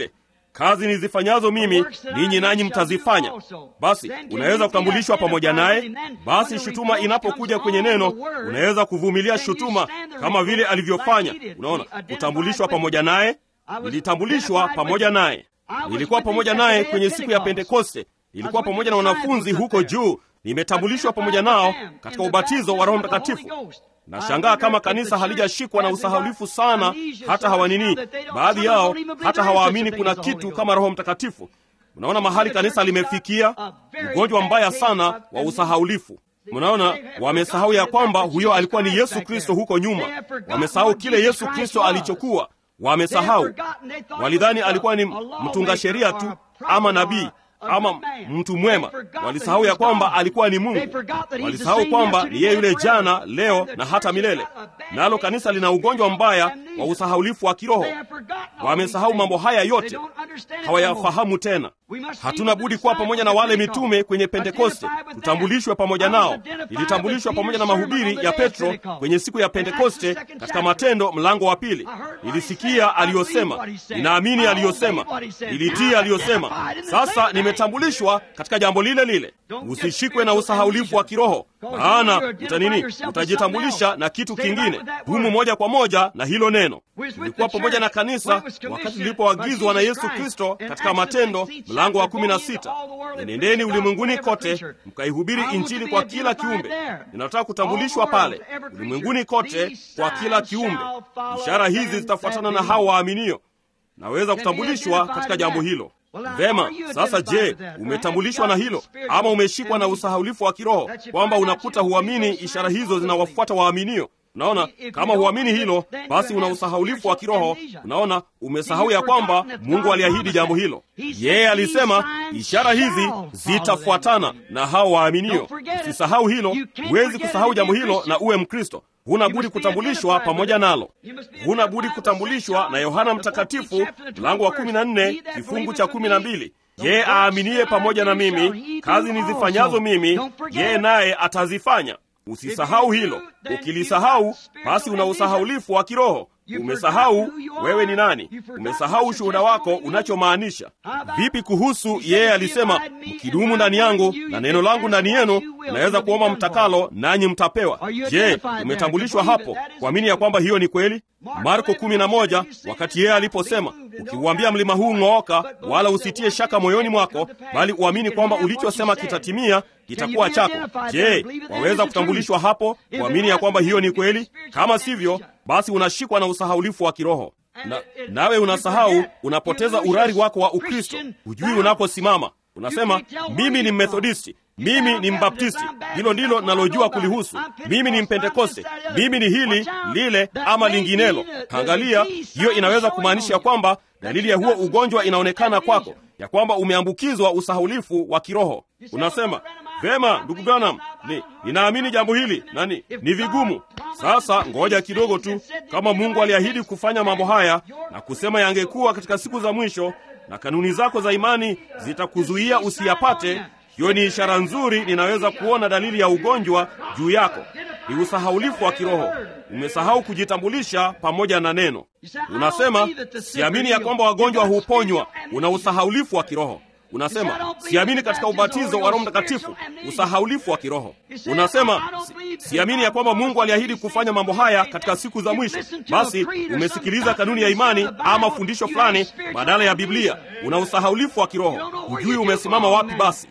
kazi nizifanyazo mimi ninyi nanyi mtazifanya. Basi unaweza kutambulishwa pamoja naye. Basi shutuma inapokuja kwenye neno, unaweza kuvumilia shutuma kama vile alivyofanya. Unaona, kutambulishwa pamoja naye. Nilitambulishwa pamoja naye, nilikuwa pamoja naye kwenye siku ya Pentekoste, nilikuwa pamoja na wanafunzi huko juu, nimetambulishwa pamoja nao katika ubatizo wa Roho Mtakatifu. Nashangaa kama kanisa halijashikwa na usahaulifu sana, hata hawanini, baadhi yao hata hawaamini kuna kitu kama Roho Mtakatifu. Mnaona mahali kanisa limefikia, ugonjwa mbaya sana wa usahaulifu. Mnaona, wamesahau ya kwamba huyo alikuwa ni Yesu Kristo huko nyuma. Wamesahau kile Yesu Kristo alichokuwa. Wamesahau, walidhani alikuwa ni mtunga sheria tu ama nabii ama mtu mwema. Walisahau ya kwamba alikuwa ni Mungu. Walisahau kwamba ni yeye yule jana, leo na hata milele. Nalo kanisa lina ugonjwa mbaya wa usahaulifu wa kiroho. Wamesahau mambo haya yote, hawayafahamu tena. Hatuna budi kuwa pamoja na wale mitume kwenye Pentekoste, tutambulishwe pamoja nao. Ilitambulishwa pamoja na mahubiri ya Petro kwenye siku ya Pentekoste katika Matendo mlango wa pili. Nilisikia aliyosema, ninaamini aliyosema, nilitii aliyosema. Sasa nimetambulishwa katika jambo lile lile. Usishikwe na usahaulifu wa kiroho, maana utanini, utajitambulisha na kitu kingine. Dumu moja kwa moja na hilo neno. Tulikuwa pamoja na kanisa wakati lilipoagizwa na Yesu Kristo katika Matendo mlango wa kumi na sita, enendeni ulimwenguni kote mkaihubiri Injili kwa kila kiumbe. Ninataka kutambulishwa pale ulimwenguni kote kwa kila kiumbe. Ishara hizi zitafuatana na hao waaminio. Naweza kutambulishwa katika jambo hilo. Vema, sasa je, umetambulishwa na hilo ama umeshikwa na usahaulifu wa kiroho kwamba unakuta huamini ishara hizo zinawafuata waaminio? Unaona, kama huamini hilo, basi una usahaulifu wa kiroho. Unaona, umesahau ya kwamba Mungu aliahidi jambo hilo. Yeye alisema ishara hizi zitafuatana na hao waaminio. Usisahau hilo. Huwezi kusahau jambo hilo na uwe Mkristo. Huna budi kutambulishwa pamoja nalo. Huna budi kutambulishwa na Yohana Mtakatifu mlango wa kumi na nne kifungu cha kumi na mbili yeye aaminiye pamoja na mimi, kazi nizifanyazo mimi, yeye naye atazifanya. Usisahau hilo. Ukilisahau, basi una usahaulifu wa kiroho. Umesahau wewe ni nani. Umesahau ushuhuda wako unachomaanisha. Vipi kuhusu yeye alisema, mkidumu ndani yangu na neno langu ndani yenu, naweza kuomba mtakalo, nanyi mtapewa. Je, umetambulishwa hapo kuamini ya kwamba hiyo ni kweli? Marko 11 wakati yeye aliposema, ukiuambia mlima huu ng'ooka, wala usitie shaka moyoni mwako, bali uamini kwamba ulichosema kitatimia, kitakuwa chako. Je, waweza kutambulishwa hapo kuamini ya kwamba hiyo ni kweli? Kama sivyo, basi unashikwa na usahaulifu wa kiroho na, nawe unasahau, unapoteza urari wako wa Ukristo. Hujui unaposimama. Unasema mimi ni Mmethodisti, mimi ni Mbaptisti, hilo ndilo nalojua kulihusu. Mimi ni Mpentekoste, mimi ni hili lile ama linginelo. Angalia, hiyo inaweza kumaanisha kwamba dalili ya huo ugonjwa inaonekana kwako, ya kwamba umeambukizwa usahaulifu wa kiroho. Unasema vema, ndugu Branham, ni ninaamini jambo hili nani, ni vigumu. Sasa ngoja kidogo tu. Kama Mungu aliahidi kufanya mambo haya na kusema yangekuwa katika siku za mwisho, na kanuni zako za imani zitakuzuia usiyapate, hiyo ni ishara nzuri. Ninaweza kuona dalili ya ugonjwa juu yako, ni usahaulifu wa kiroho. Umesahau kujitambulisha pamoja na neno. Unasema siamini ya kwamba wagonjwa huponywa. Una usahaulifu wa kiroho. Unasema siamini katika ubatizo wa Roho Mtakatifu, usahaulifu wa kiroho. Unasema si, siamini ya kwamba Mungu aliahidi kufanya mambo haya katika siku za mwisho. Basi umesikiliza kanuni ya imani ama fundisho fulani badala ya Biblia. Una usahaulifu wa kiroho, hujui umesimama wapi. Basi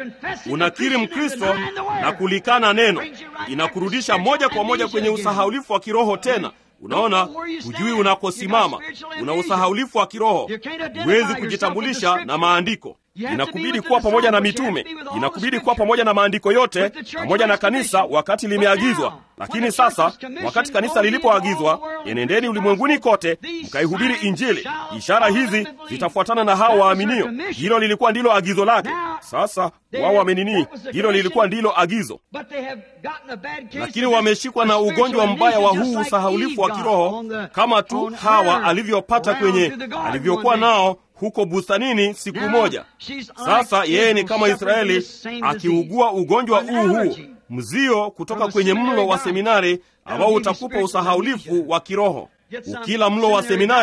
unakiri Mkristo na kulikana neno, inakurudisha moja kwa moja kwenye usahaulifu wa kiroho tena. Unaona, hujui unakosimama, una usahaulifu wa kiroho, huwezi kujitambulisha na maandiko. Inakubidi kuwa pamoja na mitume, inakubidi kuwa pamoja na maandiko yote, pamoja na kanisa wakati limeagizwa. Lakini sasa, wakati kanisa lilipoagizwa, enendeni ulimwenguni kote mkaihubiri Injili, ishara hizi zitafuatana na hao waaminio. Hilo lilikuwa ndilo agizo lake. Sasa wao wamenini, hilo lilikuwa ndilo agizo, lakini wameshikwa na ugonjwa mbaya wa huu usahaulifu wa kiroho, kama tu Hawa alivyopata kwenye alivyokuwa nao huko bustanini siku moja. Sasa yeye ni kama Israeli akiugua ugonjwa huu huu mzio kutoka kwenye mlo wa seminari ambao utakupa usahaulifu wa kiroho. Ukila mlo wa seminari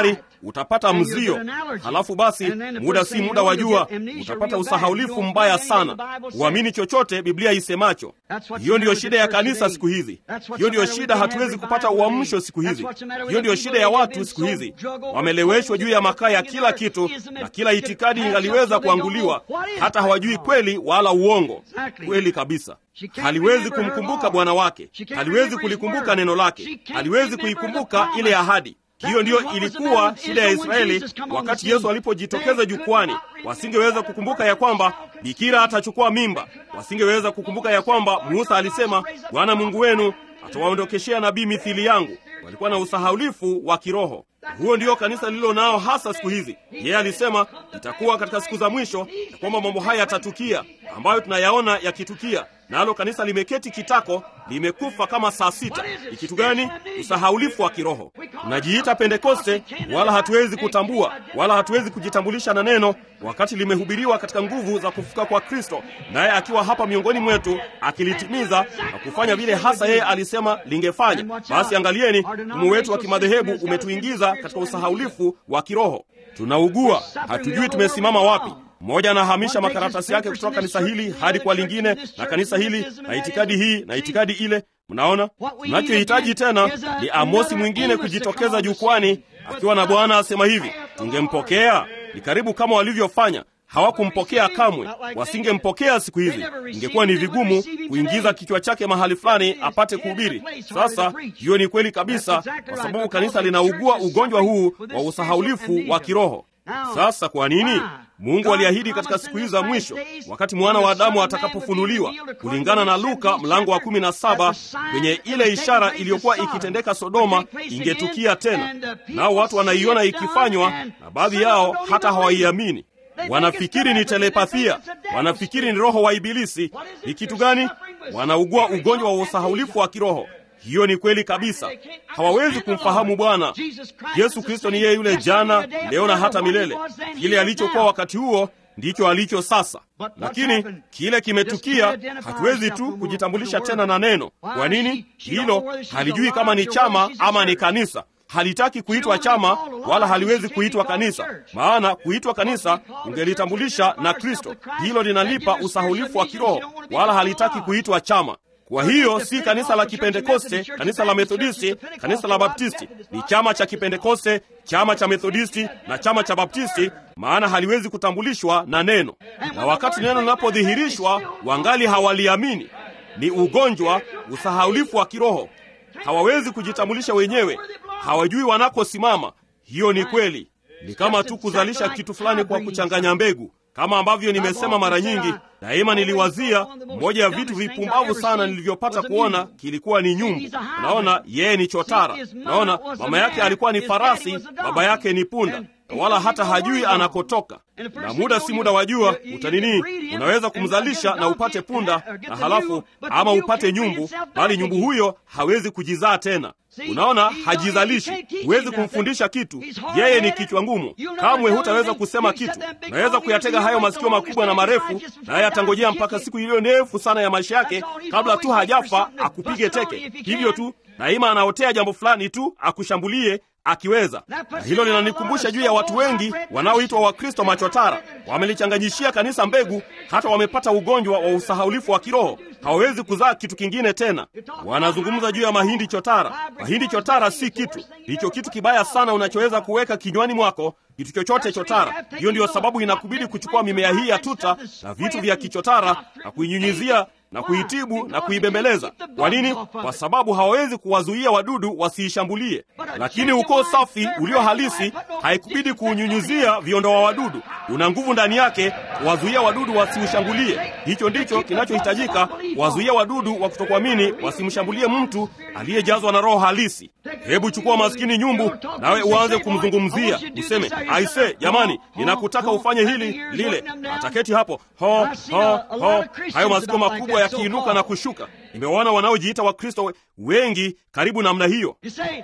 utapata mzio. Halafu basi, muda si muda wa jua, utapata usahaulifu mbaya sana, uamini chochote Biblia isemacho. Hiyo ndiyo shida ya kanisa siku hizi. Hiyo ndiyo shida, hatuwezi kupata uamsho siku hizi. Hiyo ndiyo shida ya watu siku hizi, wameleweshwa juu ya makaa ya kila kitu, na kila itikadi ingaliweza kuanguliwa, hata hawajui kweli wala uongo. Kweli kabisa haliwezi kumkumbuka Bwana wake, haliwezi kulikumbuka neno lake, haliwezi kuikumbuka ile ahadi. Hiyo ndiyo ilikuwa shida ya Israeli wakati Yesu alipojitokeza jukwani. Wasingeweza kukumbuka ya kwamba bikira atachukua mimba, wasingeweza kukumbuka ya kwamba Musa alisema, Bwana Mungu wenu atawaondokeshea nabii mithili yangu. Walikuwa na usahaulifu wa kiroho. Huo ndio kanisa lililo nao hasa siku hizi. Yeye alisema itakuwa katika siku za mwisho ya kwamba mambo haya yatatukia, ambayo tunayaona yakitukia, nalo kanisa limeketi kitako, limekufa kama saa sita. Ni kitu gani? Usahaulifu wa kiroho. Tunajiita Pentekoste, wala hatuwezi kutambua wala hatuwezi kujitambulisha na neno wakati limehubiriwa katika nguvu za kufuka kwa Kristo, naye akiwa hapa miongoni mwetu akilitimiza na kufanya vile hasa yeye alisema lingefanya. Basi angalieni, mfumo wetu wa kimadhehebu umetuingiza katika usahaulifu wa kiroho. Tunaugua, hatujui tumesimama wapi. Mmoja anahamisha makaratasi yake kutoka kanisa hili hadi kwa lingine, na kanisa hili na itikadi hii na itikadi ile. Mnaona, tunachohitaji tena ni Amosi mwingine kujitokeza jukwani akiwa na Bwana asema hivi, tungempokea. Ni karibu kama walivyofanya hawakumpokea kamwe, wasingempokea siku hizi. Ingekuwa ni vigumu kuingiza kichwa chake mahali fulani apate kuhubiri. Sasa hiyo ni kweli kabisa, kwa sababu kanisa linaugua ugonjwa huu wa usahaulifu wa kiroho. Sasa kwa nini? Mungu aliahidi katika siku hizi za mwisho, wakati mwana wa Adamu atakapofunuliwa, kulingana na Luka mlango wa kumi na saba, kwenye ile ishara iliyokuwa ikitendeka Sodoma ingetukia tena, nao watu wanaiona ikifanywa, na baadhi yao hata hawaiamini. Wanafikiri ni telepathia, wanafikiri ni roho wa Ibilisi. Ni kitu gani? Wanaugua ugonjwa wa usahaulifu wa kiroho. Hiyo ni kweli kabisa. Hawawezi kumfahamu Bwana Yesu Kristo. Ni yeye yule jana, leo na hata milele. Kile alichokuwa wakati huo ndicho alicho sasa, lakini kile kimetukia. Hatuwezi tu kujitambulisha tena na neno. Kwa nini? Hilo halijui kama ni chama ama ni kanisa halitaki kuitwa chama wala haliwezi kuitwa kanisa, maana kuitwa kanisa ungelitambulisha na Kristo. Hilo linalipa usahulifu wa kiroho, wala halitaki kuitwa chama. Kwa hiyo si kanisa la Kipentekoste, kanisa la Methodisti, kanisa la Baptisti. Ni chama cha Kipentekoste, chama cha Methodisti na chama cha Baptisti, maana haliwezi kutambulishwa na neno. Na wakati neno linapodhihirishwa, wangali hawaliamini. Ni ugonjwa, usahaulifu wa kiroho. Hawawezi kujitambulisha wenyewe, hawajui wanakosimama. Hiyo ni kweli. Ni kama tu kuzalisha kitu fulani kwa kuchanganya mbegu. Kama ambavyo nimesema mara nyingi, daima niliwazia moja ya vitu vipumbavu sana nilivyopata kuona kilikuwa ni nyumbu. Unaona, yeye ni chotara. Unaona, mama yake alikuwa ni farasi, baba yake ni punda, wala hata hajui anakotoka. Na muda si muda wa jua utanini, unaweza kumzalisha na upate punda na halafu ama upate nyumbu, bali nyumbu huyo hawezi kujizaa tena. Unaona, hajizalishi. Huwezi kumfundisha kitu, yeye ni kichwa ngumu. Kamwe hutaweza kusema kitu. Unaweza kuyatega hayo masikio makubwa na marefu, naye atangojea mpaka siku iliyo ndefu sana ya maisha yake, kabla tu hajafa akupige teke. Hivyo tu daima anaotea jambo fulani tu akushambulie akiweza. Na hilo linanikumbusha juu ya watu wengi wanaoitwa Wakristo machotara. Wamelichanganyishia kanisa mbegu, hata wamepata ugonjwa wa usahaulifu wa kiroho. Hawawezi kuzaa kitu kingine tena. Wanazungumza juu ya mahindi chotara. Mahindi chotara si kitu, ndicho kitu kibaya sana unachoweza kuweka kinywani mwako, kitu chochote chotara. Hiyo ndiyo sababu inakubidi kuchukua mimea hii ya tuta na vitu vya kichotara na kuinyunyizia na kuitibu na kuibembeleza. Kwa nini? Kwa sababu hawawezi kuwazuia wadudu wasiishambulie. Lakini ukoo safi ulio halisi haikubidi kuunyunyuzia viondoa wadudu, una nguvu ndani yake kuwazuia wadudu wasiushambulie. Hicho ndicho kinachohitajika, kuwazuia wadudu wa kutokuamini wasimshambulie mtu aliyejazwa na roho halisi. Hebu chukua maskini nyumbu, nawe uanze kumzungumzia, useme aise, jamani, ninakutaka ufanye hili lile. Ataketi hapo ho ho ho, hayo masikio makubwa yakiinuka na kushuka. Nimewaona wanaojiita Wakristo wengi karibu namna hiyo.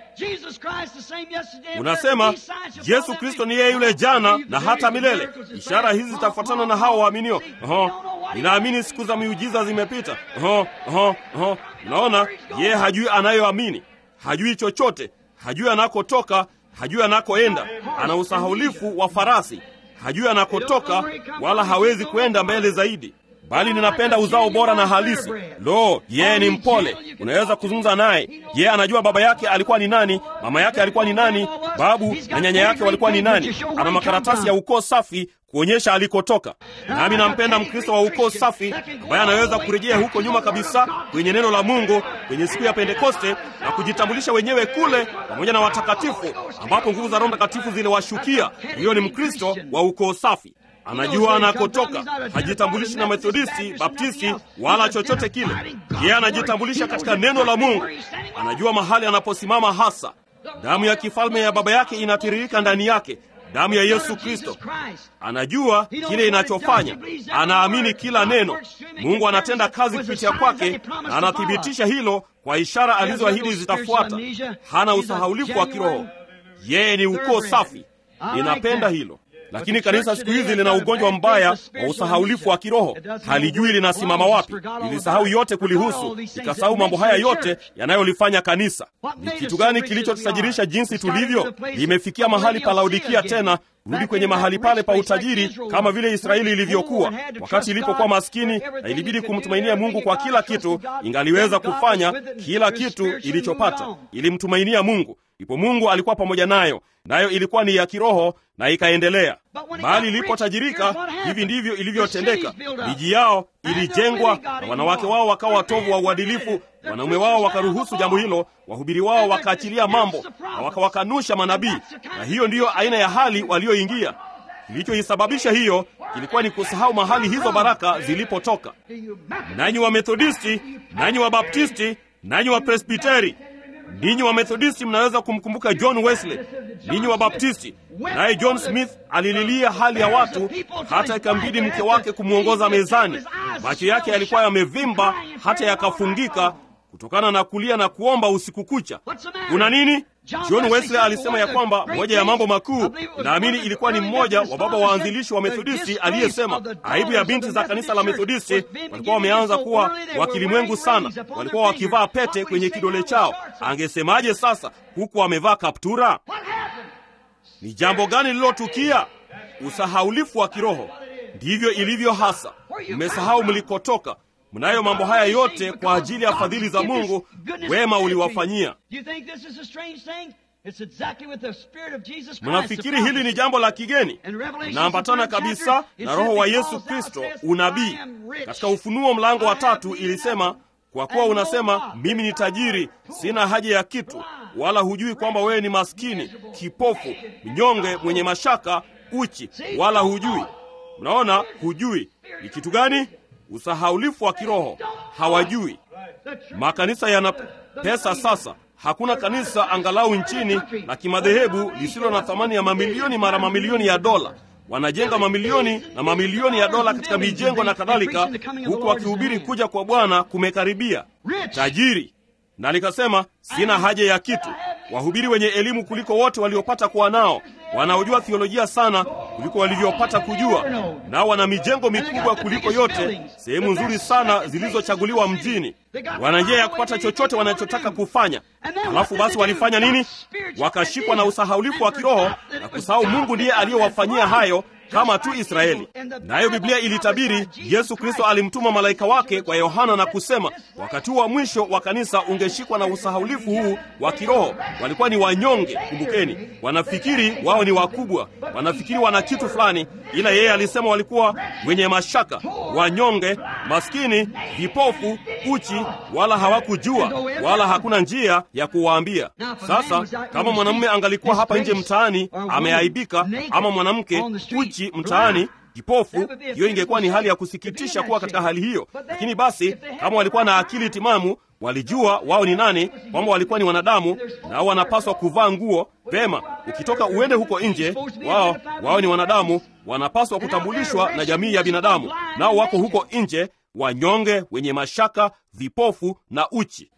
Unasema Yesu Kristo ni yeye yule jana na hata milele. Ishara hizi zitafuatana na hao waaminio. Oho, ninaamini siku za miujiza zimepita. Oho, oho, oho. Unaona, yeye hajui anayoamini, hajui chochote, hajui anakotoka, hajui anakoenda, ana usahaulifu wa farasi, hajui anakotoka, wala hawezi kwenda mbele zaidi bali ninapenda uzao bora na halisi. Lo, yeye ni mpole, unaweza kuzungumza naye. Yeye anajua baba yake alikuwa ni nani, mama yake alikuwa ni nani, babu na nyanya yake walikuwa ni nani. Ana makaratasi ya ukoo safi kuonyesha alikotoka. Nami nampenda Mkristo wa ukoo safi ambaye anaweza kurejea huko nyuma kabisa kwenye neno la Mungu kwenye siku ya Pentekoste na kujitambulisha wenyewe kule pamoja na watakatifu, ambapo nguvu za Roho Mtakatifu ziliwashukia. Huyo ni Mkristo wa ukoo safi anajua anakotoka, hajitambulishi na Methodisti, Baptisti wala chochote kile. Yeye anajitambulisha katika neno la Mungu, anajua mahali anaposimama hasa. Damu ya kifalme ya baba yake inatiririka ndani yake, damu ya Yesu Kristo. Anajua kile inachofanya, anaamini kila neno. Mungu anatenda kazi kupitia kwake na anathibitisha hilo kwa ishara alizoahidi zitafuata. Hana usahaulifu wa kiroho, yeye ni ukoo safi. Ninapenda hilo. Lakini kanisa siku hizi lina ugonjwa mbaya wa usahaulifu wa kiroho. Halijui linasimama wapi, lilisahau yote kulihusu, likasahau mambo haya yote yanayolifanya kanisa. Ni kitu gani kilichotusajirisha jinsi tulivyo? Limefikia mahali pa Laodikia tena, rudi kwenye mahali pale pa utajiri, kama vile Israeli ilivyokuwa wakati ilipokuwa maskini na ilibidi kumtumainia Mungu kwa kila kitu. Ingaliweza kufanya kila kitu ilichopata, ilimtumainia Mungu, ipo Mungu alikuwa pamoja nayo, nayo ilikuwa ni ya kiroho na ikaendelea. Bali ilipotajirika, hivi ndivyo ilivyotendeka. Miji yao ilijengwa na wanawake wao wakawa watovu wa uadilifu, wanaume wao wakaruhusu jambo hilo, wahubiri wao wakaachilia mambo na wakawakanusha manabii, na hiyo ndiyo aina ya hali walioingia. Kilichoisababisha hiyo kilikuwa ni kusahau mahali hizo baraka zilipotoka. Nanyi wa Methodisti, nanyi wa Baptisti, nanyi wa Presbiteri, ninyi wa Methodisti mnaweza kumkumbuka John Wesley. Ninyi wa Baptisti, naye John Smith alililia hali ya watu hata ikambidi mke wake kumwongoza mezani. Macho yake yalikuwa yamevimba hata yakafungika kutokana na kulia na kuomba usiku kucha. Kuna nini? John Wesley alisema ya kwamba moja ya mambo makuu, naamini ilikuwa ni mmoja wa baba waanzilishi wa Methodisti aliyesema, aibu ya binti za kanisa la Methodisti, walikuwa wameanza kuwa wakilimwengu sana, walikuwa wakivaa pete kwenye kidole chao. Angesemaje sasa huku amevaa kaptura? Ni jambo gani lililotukia? Usahaulifu wa kiroho. Ndivyo ilivyo hasa. Mmesahau mlikotoka. Mnayo mambo haya yote kwa ajili ya fadhili za Mungu, wema uliwafanyia. Mnafikiri hili ni jambo la kigeni? Inaambatana kabisa na Roho wa Yesu Kristo, unabii. Katika Ufunuo mlango wa tatu ilisema, kwa kuwa unasema mimi ni tajiri, sina haja ya kitu, wala hujui kwamba wewe ni maskini, kipofu, mnyonge, mwenye mashaka, uchi, wala hujui. Mnaona, hujui ni kitu gani? Usahaulifu wa kiroho. Hawajui. Makanisa yana pesa sasa. Hakuna kanisa angalau nchini la kimadhehebu lisilo na thamani ya mamilioni mara mamilioni ya dola. Wanajenga mamilioni na mamilioni ya dola katika mijengo na kadhalika, huku wakihubiri kuja kwa Bwana kumekaribia. Tajiri na likasema, sina haja ya kitu. Wahubiri wenye elimu kuliko wote waliopata kuwa nao, wanaojua thiolojia sana kuliko walivyopata kujua, nao wana mijengo mikubwa kuliko yote, sehemu nzuri sana zilizochaguliwa mjini. Wana njia ya kupata chochote wanachotaka kufanya. Halafu basi walifanya nini? Wakashikwa na usahaulifu wa kiroho na kusahau Mungu ndiye aliyowafanyia hayo kama tu Israeli. Nayo Biblia ilitabiri, Yesu Kristo alimtuma malaika wake kwa Yohana na kusema, wakati wa mwisho wa kanisa ungeshikwa na usahaulifu huu wa kiroho. Walikuwa ni wanyonge, kumbukeni. Wanafikiri wao ni wakubwa, wanafikiri wana kitu fulani, ila yeye alisema walikuwa wenye mashaka, wanyonge, maskini, vipofu, uchi, wala hawakujua, wala hakuna njia ya kuwaambia. Sasa kama mwanamume angalikuwa hapa nje mtaani ameaibika, ama mwanamke uchi mtaani kipofu, hiyo ingekuwa ni hali ya kusikitisha kuwa katika hali hiyo. Lakini basi kama walikuwa na akili timamu, walijua wao ni nani, kwamba walikuwa ni wanadamu, nao wanapaswa kuvaa nguo vema. Ukitoka uende huko nje, wao wao ni wanadamu, wanapaswa kutambulishwa na jamii ya binadamu, nao wako huko nje, wanyonge, wenye mashaka, vipofu na uchi.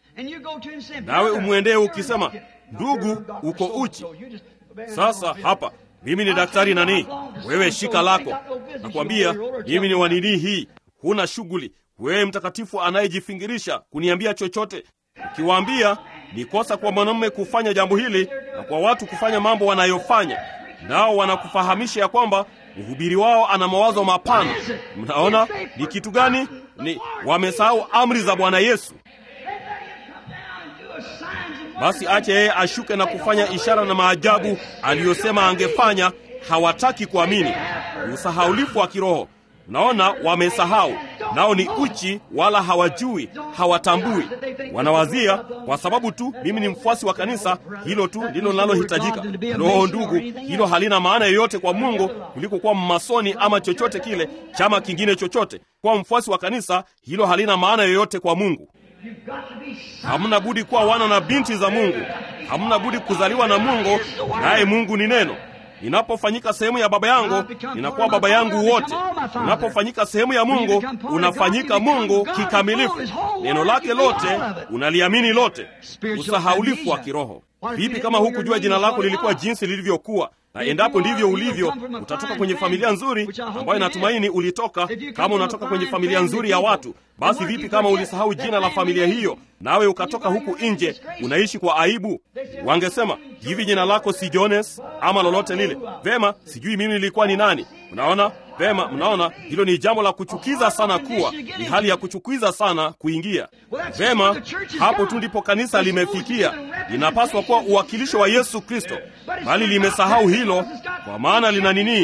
Nawe umwendee ukisema, ndugu, uko uchi. Sasa hapa mimi ni daktari nani? Wewe shika lako. Nakwambia mimi ni wanini hii, huna shughuli. Wewe mtakatifu anayejifingirisha kuniambia chochote. Ukiwaambia ni kosa kwa mwanamume kufanya jambo hili, na kwa watu kufanya mambo wanayofanya, nao wanakufahamisha ya kwamba mhubiri wao ana mawazo mapana. Mnaona ni kitu gani? Ni wamesahau amri za Bwana Yesu. Basi ache yeye ashuke na kufanya ishara na maajabu aliyosema angefanya. Hawataki kuamini. Usahaulifu wa kiroho. Naona wamesahau, nao ni uchi, wala hawajui, hawatambui. Wanawazia kwa sababu tu mimi ni mfuasi wa kanisa, hilo tu ndilo linalohitajika. Roho ndugu, hilo halina maana yoyote kwa Mungu kuliko kuwa mmasoni ama chochote kile, chama kingine chochote. Kuwa mfuasi wa kanisa, hilo halina maana yoyote kwa Mungu. Hamna budi kuwa wana na binti za Mungu. Hamna budi kuzaliwa na Mungu, naye Mungu ni neno. Ninapofanyika sehemu ya baba yangu, ninakuwa baba yangu wote. Unapofanyika sehemu ya Mungu, unafanyika Mungu kikamilifu. Neno lake lote unaliamini lote. Usahaulifu wa kiroho. Vipi kama hukujua jina lako lilikuwa jinsi lilivyokuwa? Na endapo ndivyo ulivyo, utatoka kwenye familia nzuri ambayo natumaini ulitoka. Kama unatoka kwenye familia nzuri ya watu, basi vipi kama ulisahau jina la familia hiyo, nawe ukatoka huku nje unaishi kwa aibu? Wangesema hivi, jina lako si Jones ama lolote lile. Vema, sijui mimi nilikuwa ni nani. Unaona vema, mnaona hilo ni jambo la kuchukiza sana, kuwa ni hali ya kuchukiza sana kuingia. Vema, hapo tu ndipo kanisa limefikia. Linapaswa kuwa uwakilisho wa Yesu Kristo, bali limesahau hilo, kwa maana lina nini?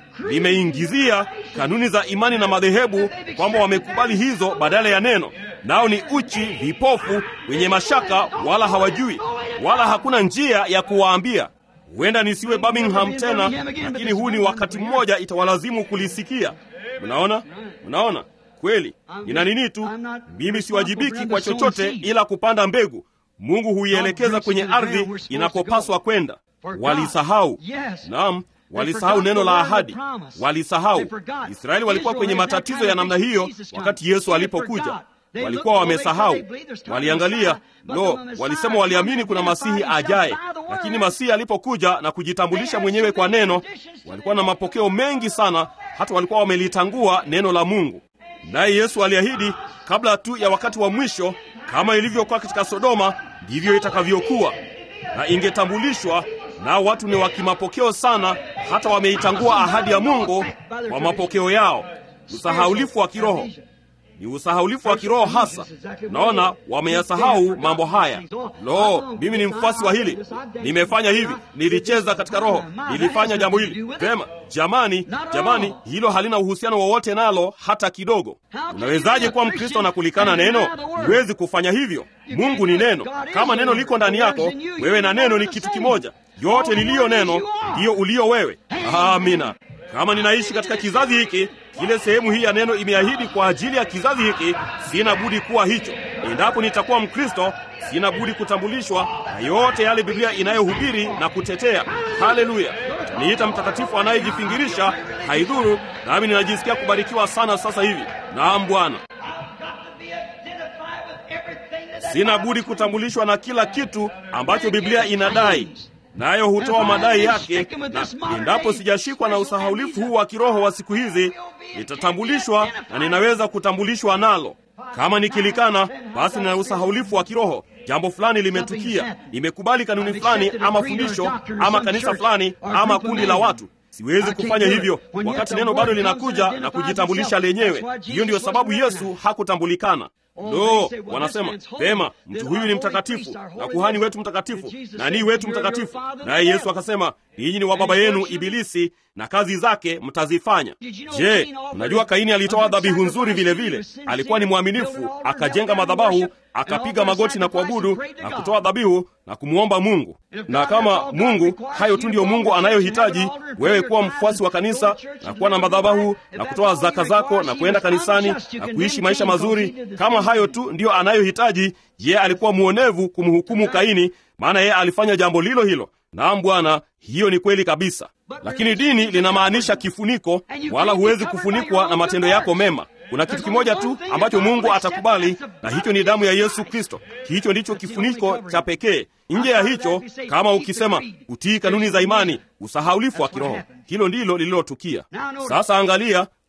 Limeingizia kanuni za imani na madhehebu, kwamba wamekubali hizo badala ya neno. Nao ni uchi, vipofu, wenye mashaka, wala hawajui, wala hakuna njia ya kuwaambia. Huenda nisiwe Birmingham tena, lakini huu ni wakati mmoja itawalazimu kulisikia. Mnaona, mnaona kweli, nina nini tu, mimi siwajibiki kwa chochote ila kupanda mbegu. Mungu huielekeza kwenye ardhi inakopaswa kwenda. Walisahau, naam, walisahau neno la ahadi, walisahau. Israeli walikuwa kwenye matatizo ya namna hiyo wakati Yesu alipokuja. Walikuwa wamesahau, waliangalia lo, walisema waliamini kuna masihi ajaye, lakini masihi alipokuja na kujitambulisha mwenyewe kwa neno, walikuwa na mapokeo mengi sana, hata walikuwa wamelitangua neno la Mungu. Naye Yesu aliahidi kabla tu ya wakati wa mwisho, kama ilivyokuwa katika Sodoma, ndivyo itakavyokuwa, na ingetambulishwa nao watu ni wa kimapokeo sana, hata wameitangua ahadi ya Mungu kwa mapokeo yao. Usahaulifu wa kiroho ni usahaulifu wa kiroho hasa. Naona wameyasahau mambo haya. Lo, mimi ni mfuasi wa hili, nimefanya hivi, nilicheza katika roho, nilifanya jambo hili vema. Jamani, jamani, hilo halina uhusiano wowote nalo hata kidogo. Unawezaje kuwa Mkristo na kulikana neno? Huwezi kufanya hivyo. Mungu ni neno. Kama neno liko ndani yako, wewe na neno ni kitu kimoja. Yote liliyo neno ndiyo ulio wewe. Amina. Kama ninaishi katika kizazi hiki, kile sehemu hii ya neno imeahidi kwa ajili ya kizazi hiki, sina budi kuwa hicho. Endapo nitakuwa Mkristo, sina budi kutambulishwa na yote yale Biblia inayohubiri na kutetea. Haleluya! Niita mtakatifu anayejifingirisha, haidhuru, nami ninajisikia kubarikiwa sana sasa hivi. Naam Bwana, sina budi kutambulishwa na kila kitu ambacho Biblia inadai nayo hutoa madai yake, na endapo sijashikwa na usahaulifu huu wa kiroho wa siku hizi, nitatambulishwa na ninaweza kutambulishwa nalo. Kama nikilikana, basi nina usahaulifu wa kiroho. Jambo fulani limetukia, nimekubali kanuni fulani ama fundisho ama kanisa fulani ama kundi la watu. Siwezi kufanya hivyo wakati neno bado linakuja na kujitambulisha lenyewe. Hiyo ndiyo sababu Yesu hakutambulikana. Lo, wanasema pema, mtu huyu ni mtakatifu na kuhani wetu mtakatifu na nii wetu mtakatifu. Naye Yesu akasema, ninyi ni wa baba yenu Ibilisi na kazi zake mtazifanya. Je, mnajua Kaini alitoa dhabihu nzuri vile vile? Alikuwa ni mwaminifu, akajenga madhabahu, akapiga magoti na kuabudu na kutoa dhabihu na kumwomba Mungu. Na kama Mungu, hayo tu ndiyo Mungu anayohitaji wewe kuwa mfuasi wa kanisa na kuwa na madhabahu na kutoa zaka zako na kuenda kanisani na kuishi maisha mazuri. Kama hayo tu ndiyo anayohitaji, yeye alikuwa mwonevu kumhukumu Kaini, maana yeye alifanya jambo lilo hilo. Naam Bwana, hiyo ni kweli kabisa. Lakini dini linamaanisha kifuniko, wala huwezi kufunikwa na matendo yako mema. Kuna kitu kimoja tu ambacho Mungu atakubali, na hicho ni damu ya Yesu Kristo. Hicho ndicho kifuniko cha pekee. Nje ya hicho, kama ukisema utii kanuni za imani, usahaulifu wa kiroho. Hilo ndilo lililotukia. Sasa angalia,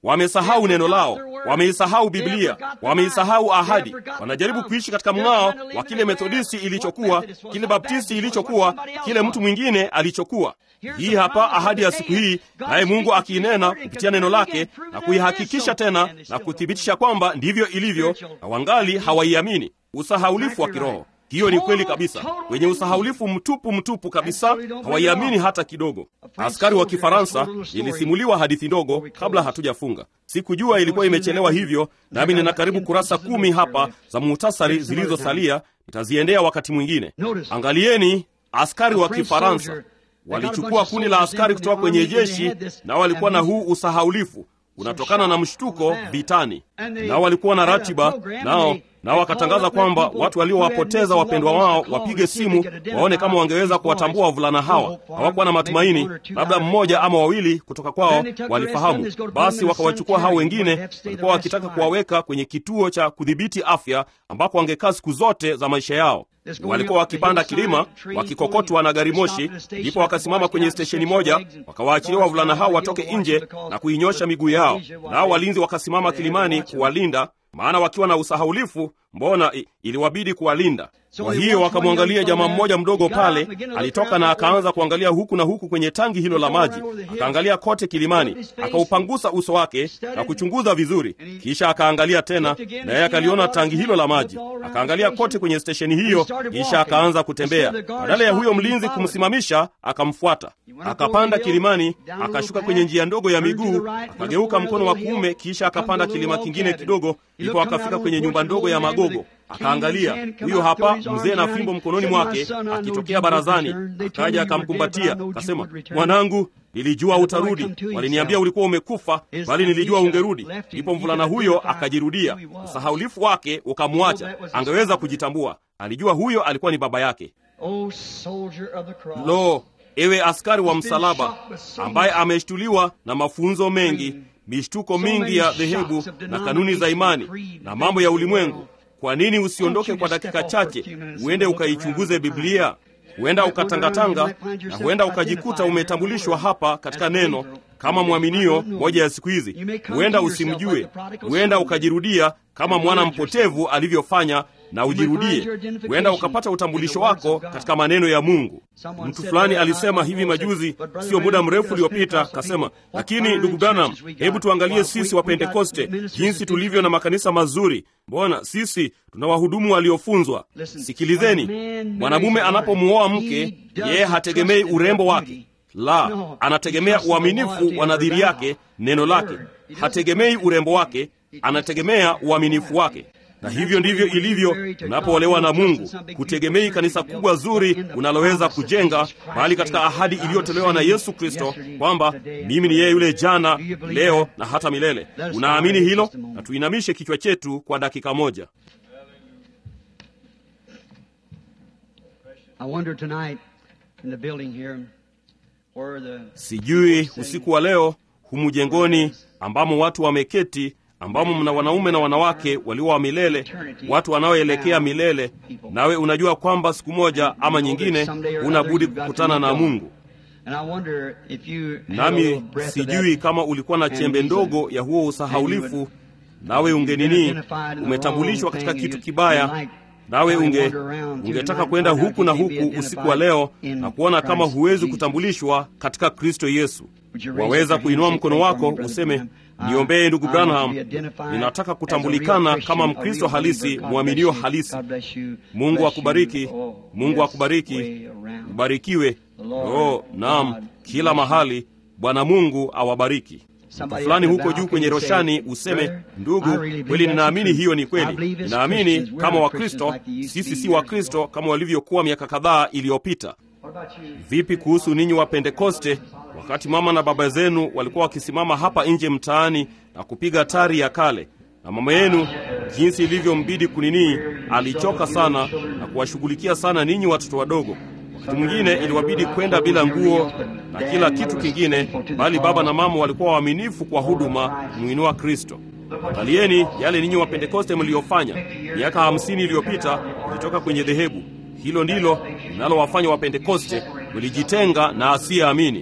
wamesahau neno lao, wameisahau Biblia, wameisahau ahadi. Wanajaribu kuishi katika mng'ao wa kile Methodisti ilichokuwa, kile Baptisti ilichokuwa, kile mtu mwingine alichokuwa. Hii hapa ahadi ya siku hii, naye Mungu akiinena kupitia neno lake na kuihakikisha tena na kuthibitisha kwamba ndivyo ilivyo, na wangali hawaiamini. Usahaulifu wa kiroho. Hiyo ni kweli kabisa, wenye usahaulifu mtupu mtupu kabisa, hawaiamini hata kidogo. Askari wa Kifaransa, ilisimuliwa hadithi ndogo kabla hatujafunga. Sikujua ilikuwa imechelewa hivyo, nami nina karibu kurasa kumi hapa za muhtasari zilizosalia, nitaziendea wakati mwingine. Angalieni, askari wa Kifaransa walichukua kundi la askari kutoka kwenye jeshi, nao walikuwa na huu usahaulifu unatokana na mshtuko vitani, nao walikuwa na ratiba nao nao wakatangaza kwamba watu waliowapoteza wapendwa wao wapige simu waone kama wangeweza kuwatambua wavulana hawa. Hawakuwa na matumaini, labda mmoja ama wawili kutoka kwao walifahamu. Basi wakawachukua hao wengine, walikuwa wakitaka kuwaweka kwenye kituo cha kudhibiti afya ambako wangekaa siku zote za maisha yao. Walikuwa wakipanda kilima wakikokotwa na gari moshi, ndipo wakasimama kwenye stesheni moja, wakawaachilia wavulana hao watoke nje na kuinyosha miguu yao, nao walinzi wakasimama kilimani kuwalinda maana wakiwa na usahaulifu, mbona iliwabidi kuwalinda. Kwa hiyo wakamwangalia jamaa mmoja mdogo pale, alitoka na akaanza kuangalia huku na huku kwenye tangi hilo la maji, akaangalia kote kilimani, akaupangusa uso wake na kuchunguza vizuri, kisha akaangalia tena, na yeye akaliona tangi hilo la maji, akaangalia kote kwenye stesheni hiyo, kisha akaanza kutembea. Badala ya huyo mlinzi kumsimamisha, akamfuata, akapanda kilimani, akashuka kwenye njia ndogo ya miguu, akageuka mkono wa kuume, kisha akapanda kilima kingine kidogo, ndipo akafika kwenye nyumba ndogo ya magogo. Akaangalia, huyo hapa mzee na fimbo mkononi mwake akitokea barazani, akaja akamkumbatia, akasema, mwanangu, nilijua utarudi. Waliniambia ulikuwa umekufa, bali nilijua ungerudi. Ndipo mvulana huyo akajirudia, usahaulifu wake ukamwacha, angeweza kujitambua. Alijua huyo alikuwa ni baba yake. Lo, ewe askari wa msalaba ambaye ameshtuliwa na mafunzo mengi, mishtuko mingi ya dhehebu na kanuni za imani na mambo ya ulimwengu kwa nini usiondoke kwa dakika chache uende ukaichunguze Biblia? Huenda ukatangatanga na huenda ukajikuta umetambulishwa hapa katika neno kama mwaminio moja ya siku hizi. Huenda usimjue, huenda ukajirudia kama mwana mpotevu alivyofanya na ujirudie. Huenda ukapata utambulisho wako katika maneno ya Mungu. Mtu fulani alisema hivi majuzi, sio muda mrefu uliopita, kasema, lakini ndugu Branham, hebu tuangalie sisi wa Pentekoste jinsi tulivyo na makanisa mazuri. Mbona sisi tuna wahudumu waliofunzwa. Sikilizeni, mwanamume anapomuoa mke, yeye hategemei urembo wake la anategemea uaminifu wa nadhiri yake, neno lake. Hategemei urembo wake, anategemea uaminifu wake. Na hivyo ndivyo ilivyo tunapoolewa na Mungu. Hutegemei kanisa kubwa zuri unaloweza kujenga, bali katika ahadi iliyotolewa na Yesu Kristo kwamba mimi ni yeye yule jana, leo na hata milele. Unaamini hilo? Na tuinamishe kichwa chetu kwa dakika moja. Sijui usiku wa leo humu jengoni ambamo watu wameketi, ambamo mna wanaume na wanawake walio wa milele, watu wanaoelekea milele, nawe unajua kwamba siku moja ama nyingine huna budi kukutana na Mungu. Nami sijui kama ulikuwa na chembe ndogo ya huo usahaulifu, nawe ungenini, umetambulishwa katika kitu kibaya nawe unge ungetaka kwenda huku na huku usiku wa leo na kuona kama huwezi kutambulishwa katika Kristo Yesu. Waweza kuinua mkono wako useme, niombee ndugu Branham, ninataka kutambulikana kama Mkristo halisi, mwaminio halisi. Mungu akubariki, Mungu akubariki, ubarikiwe. Oh, naam, kila mahali. Bwana Mungu awabariki. Mtu fulani huko juu kwenye roshani useme, ndugu, kweli ninaamini hiyo ni kweli. Ninaamini kama Wakristo, sisi si Wakristo kama walivyokuwa miaka kadhaa iliyopita. Vipi kuhusu ninyi wa Pentekoste, wakati mama na baba zenu walikuwa wakisimama hapa nje mtaani na kupiga tari ya kale, na mama yenu jinsi ilivyombidi kuninii, alichoka sana na kuwashughulikia sana ninyi watoto wadogo wakati mwingine iliwabidi kwenda bila nguo na kila kitu kingine, bali baba na mama walikuwa waaminifu kwa huduma kumwinua Kristo. Angalieni yale ninyi wa Pentekoste mliofanya miaka hamsini iliyopita kulitoka kwenye dhehebu hilo. Ndilo linalowafanya wa Pentekoste, mlijitenga na asiyeamini.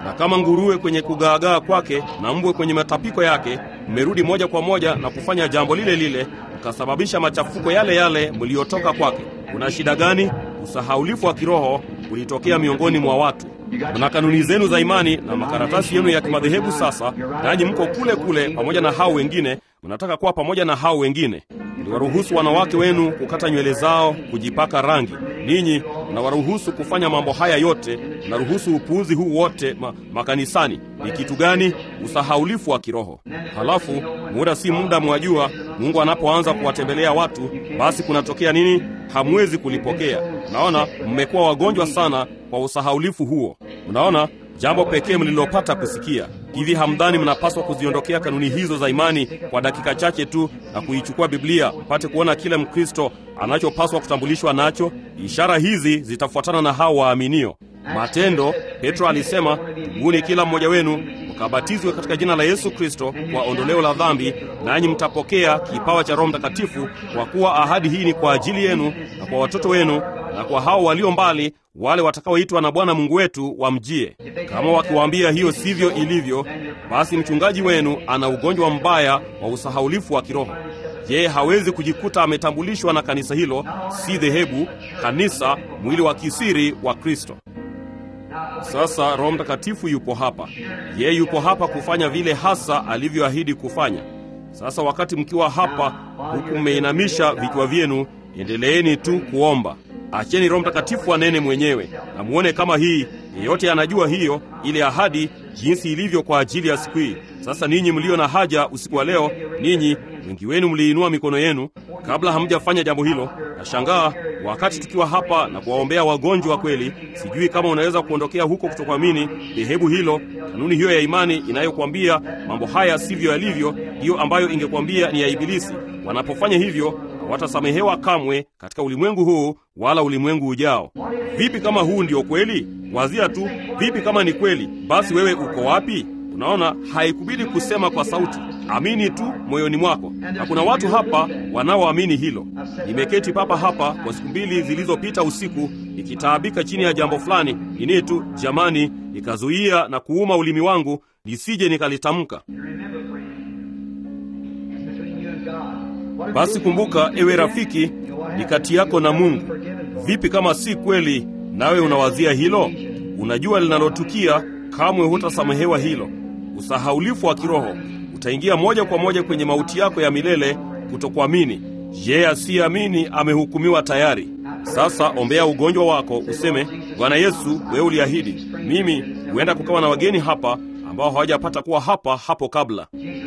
na kama nguruwe kwenye kugaagaa kwake na mbwe kwenye matapiko yake, mmerudi moja kwa moja na kufanya jambo lile lile, mkasababisha machafuko yale yale mliotoka kwake. Kuna shida gani? Usahaulifu wa kiroho ulitokea miongoni mwa watu. Mna kanuni zenu za imani na makaratasi yenu ya kimadhehebu sasa, nanyi mko kule kule pamoja na hao wengine, mnataka kuwa pamoja na hao wengine. Mliwaruhusu wanawake wenu kukata nywele zao, kujipaka rangi. Ninyi mnawaruhusu kufanya mambo haya yote, mnaruhusu upuuzi huu wote ma, makanisani. Ni kitu gani? Usahaulifu wa kiroho. Halafu muda si muda, mwajua, Mungu anapoanza kuwatembelea watu, basi kunatokea nini? Hamwezi kulipokea. Unaona, mmekuwa wagonjwa sana kwa usahaulifu huo. Unaona, jambo pekee mlilopata kusikia hivi, hamdhani mnapaswa kuziondokea kanuni hizo za imani kwa dakika chache tu na kuichukua Biblia mpate kuona kile Mkristo anachopaswa kutambulishwa nacho? Ishara hizi zitafuatana na hao waaminio. Matendo, Petro alisema, tubuni kila mmoja wenu mkabatizwe katika jina la Yesu Kristo kwa ondoleo la dhambi, nanyi mtapokea kipawa cha Roho Mtakatifu, kwa kuwa ahadi hii ni kwa ajili yenu na kwa watoto wenu na kwa hao walio mbali, wale watakaoitwa na Bwana Mungu wetu wamjie. Kama wakiwaambia hiyo sivyo ilivyo, basi mchungaji wenu ana ugonjwa mbaya wa usahaulifu wa kiroho. Je, hawezi kujikuta ametambulishwa na kanisa hilo, si dhehebu, kanisa, mwili wa kisiri wa Kristo. Sasa Roho Mtakatifu yupo hapa, yeye yupo hapa kufanya vile hasa alivyoahidi kufanya. Sasa wakati mkiwa hapa huku mmeinamisha vichwa vyenu, endeleeni tu kuomba. Acheni Roho Mtakatifu anene mwenyewe na muone kama hii yeyote anajua hiyo ile ahadi jinsi ilivyo kwa ajili ya siku hii. Sasa ninyi mlio na haja usiku wa leo, ninyi wengi wenu mliinua mikono yenu kabla hamjafanya jambo hilo. Nashangaa wakati tukiwa hapa na kuwaombea wagonjwa kweli, sijui kama unaweza kuondokea huko kutokuamini dhehebu hilo, kanuni hiyo ya imani inayokuambia mambo haya sivyo yalivyo, hiyo ambayo ingekuambia ni ya Ibilisi. Wanapofanya hivyo hawatasamehewa kamwe katika ulimwengu huu wala ulimwengu ujao. Vipi kama huu ndio kweli? Wazia tu, vipi kama ni kweli? Basi wewe uko wapi? Unaona, haikubidi kusema kwa sauti, amini tu moyoni mwako. Na kuna watu hapa wanaoamini hilo. Nimeketi papa hapa kwa siku mbili zilizopita usiku nikitaabika chini ya jambo fulani nini tu, jamani, nikazuia na kuuma ulimi wangu nisije nikalitamka. Basi kumbuka, ewe rafiki, ni kati yako na Mungu. Vipi kama si kweli, nawe unawazia hilo? Unajua linalotukia, kamwe hutasamehewa hilo. Usahaulifu wa kiroho utaingia moja kwa moja kwenye mauti yako ya milele, kutokuamini. Yeye asiyeamini amehukumiwa tayari. Sasa ombea ugonjwa wako, useme, Bwana Yesu, wewe uliahidi mimi huenda kukawa na wageni hapa ambao hawajapata kuwa hapa hapo kabla.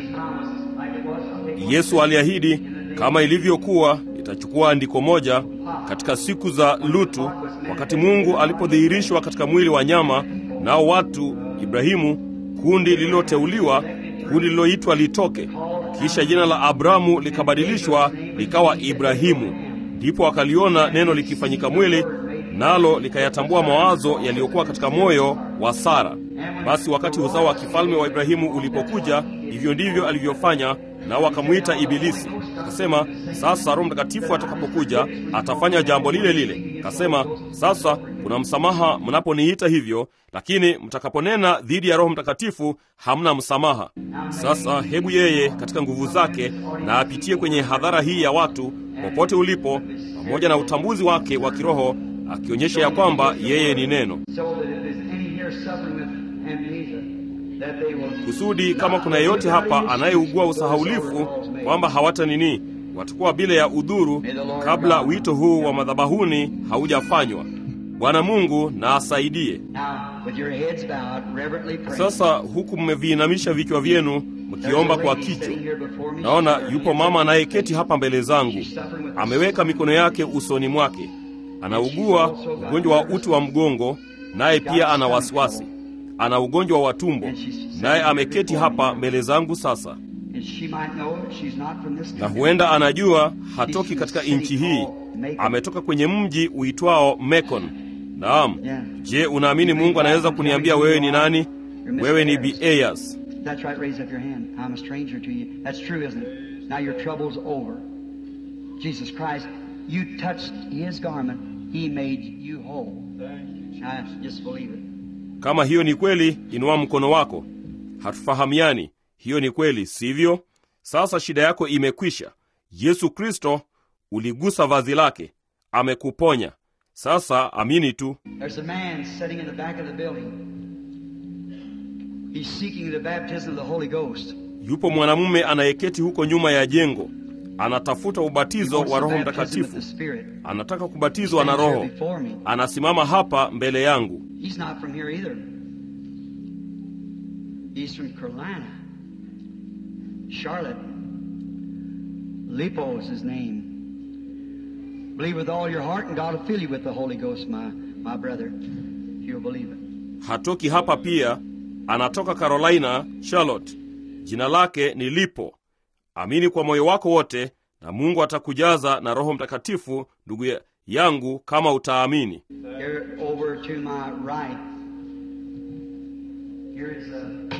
Yesu aliahidi kama ilivyokuwa itachukua andiko moja katika siku za Lutu, wakati Mungu alipodhihirishwa katika mwili wa nyama, nao watu Ibrahimu, kundi lililoteuliwa, kundi lililoitwa litoke. Kisha jina la Abrahamu likabadilishwa likawa Ibrahimu. Ndipo akaliona neno likifanyika mwili, nalo likayatambua mawazo yaliyokuwa katika moyo wa Sara. Basi wakati uzao wa kifalme wa Ibrahimu ulipokuja, hivyo ndivyo alivyofanya, nao wakamwita Ibilisi. Akasema, sasa Roho Mtakatifu atakapokuja atafanya jambo lile lile. Akasema, sasa kuna msamaha mnaponiita hivyo, lakini mtakaponena dhidi ya Roho Mtakatifu hamna msamaha. Sasa hebu yeye katika nguvu zake na apitie kwenye hadhara hii ya watu popote ulipo, pamoja na utambuzi wake wa kiroho, akionyesha ya kwamba yeye ni neno kusudi kama kuna yeyote hapa anayeugua usahaulifu kwamba hawata nini, watakuwa bila ya udhuru kabla wito huu wa madhabahuni haujafanywa. Bwana Mungu na asaidie. Sasa huku mmeviinamisha vichwa vyenu mkiomba kwa kichwa, naona yupo mama anayeketi hapa mbele zangu, ameweka mikono yake usoni mwake, anaugua ugonjwa wa uti wa mgongo, naye pia ana wasiwasi ana ugonjwa wa tumbo, naye ameketi hapa mbele zangu sasa, na huenda anajua hatoki katika nchi hii, ametoka kwenye mji uitwao Mekon. Naam. Je, unaamini Mungu anaweza kuniambia wewe ni nani? Wewe ni Bieyas. Kama hiyo ni kweli, inua mkono wako. Hatufahamiani. Hiyo ni kweli, sivyo? Sasa shida yako imekwisha. Yesu Kristo, uligusa vazi lake, amekuponya. Sasa amini tu. There's a man sitting in the back of the building. He's seeking the baptism of the Holy Ghost. Yupo mwanamume anayeketi huko nyuma ya jengo, anatafuta ubatizo Wants wa the Roho baptism of Mtakatifu, the Spirit. anataka kubatizwa na Stands Roho. here before me. Anasimama hapa mbele yangu. He's not from here either. He's from Carolina. Charlotte. Lipo is his name. Believe with all your heart and God will fill you with the Holy Ghost, my, my brother. If you'll believe it. Hatoki hapa pia, anatoka Carolina, Charlotte. Jina lake ni Lipo. Amini kwa moyo wako wote, na Mungu atakujaza na Roho Mtakatifu, ndugu ya- yangu, kama utaamini. Here over to my right. Here is a,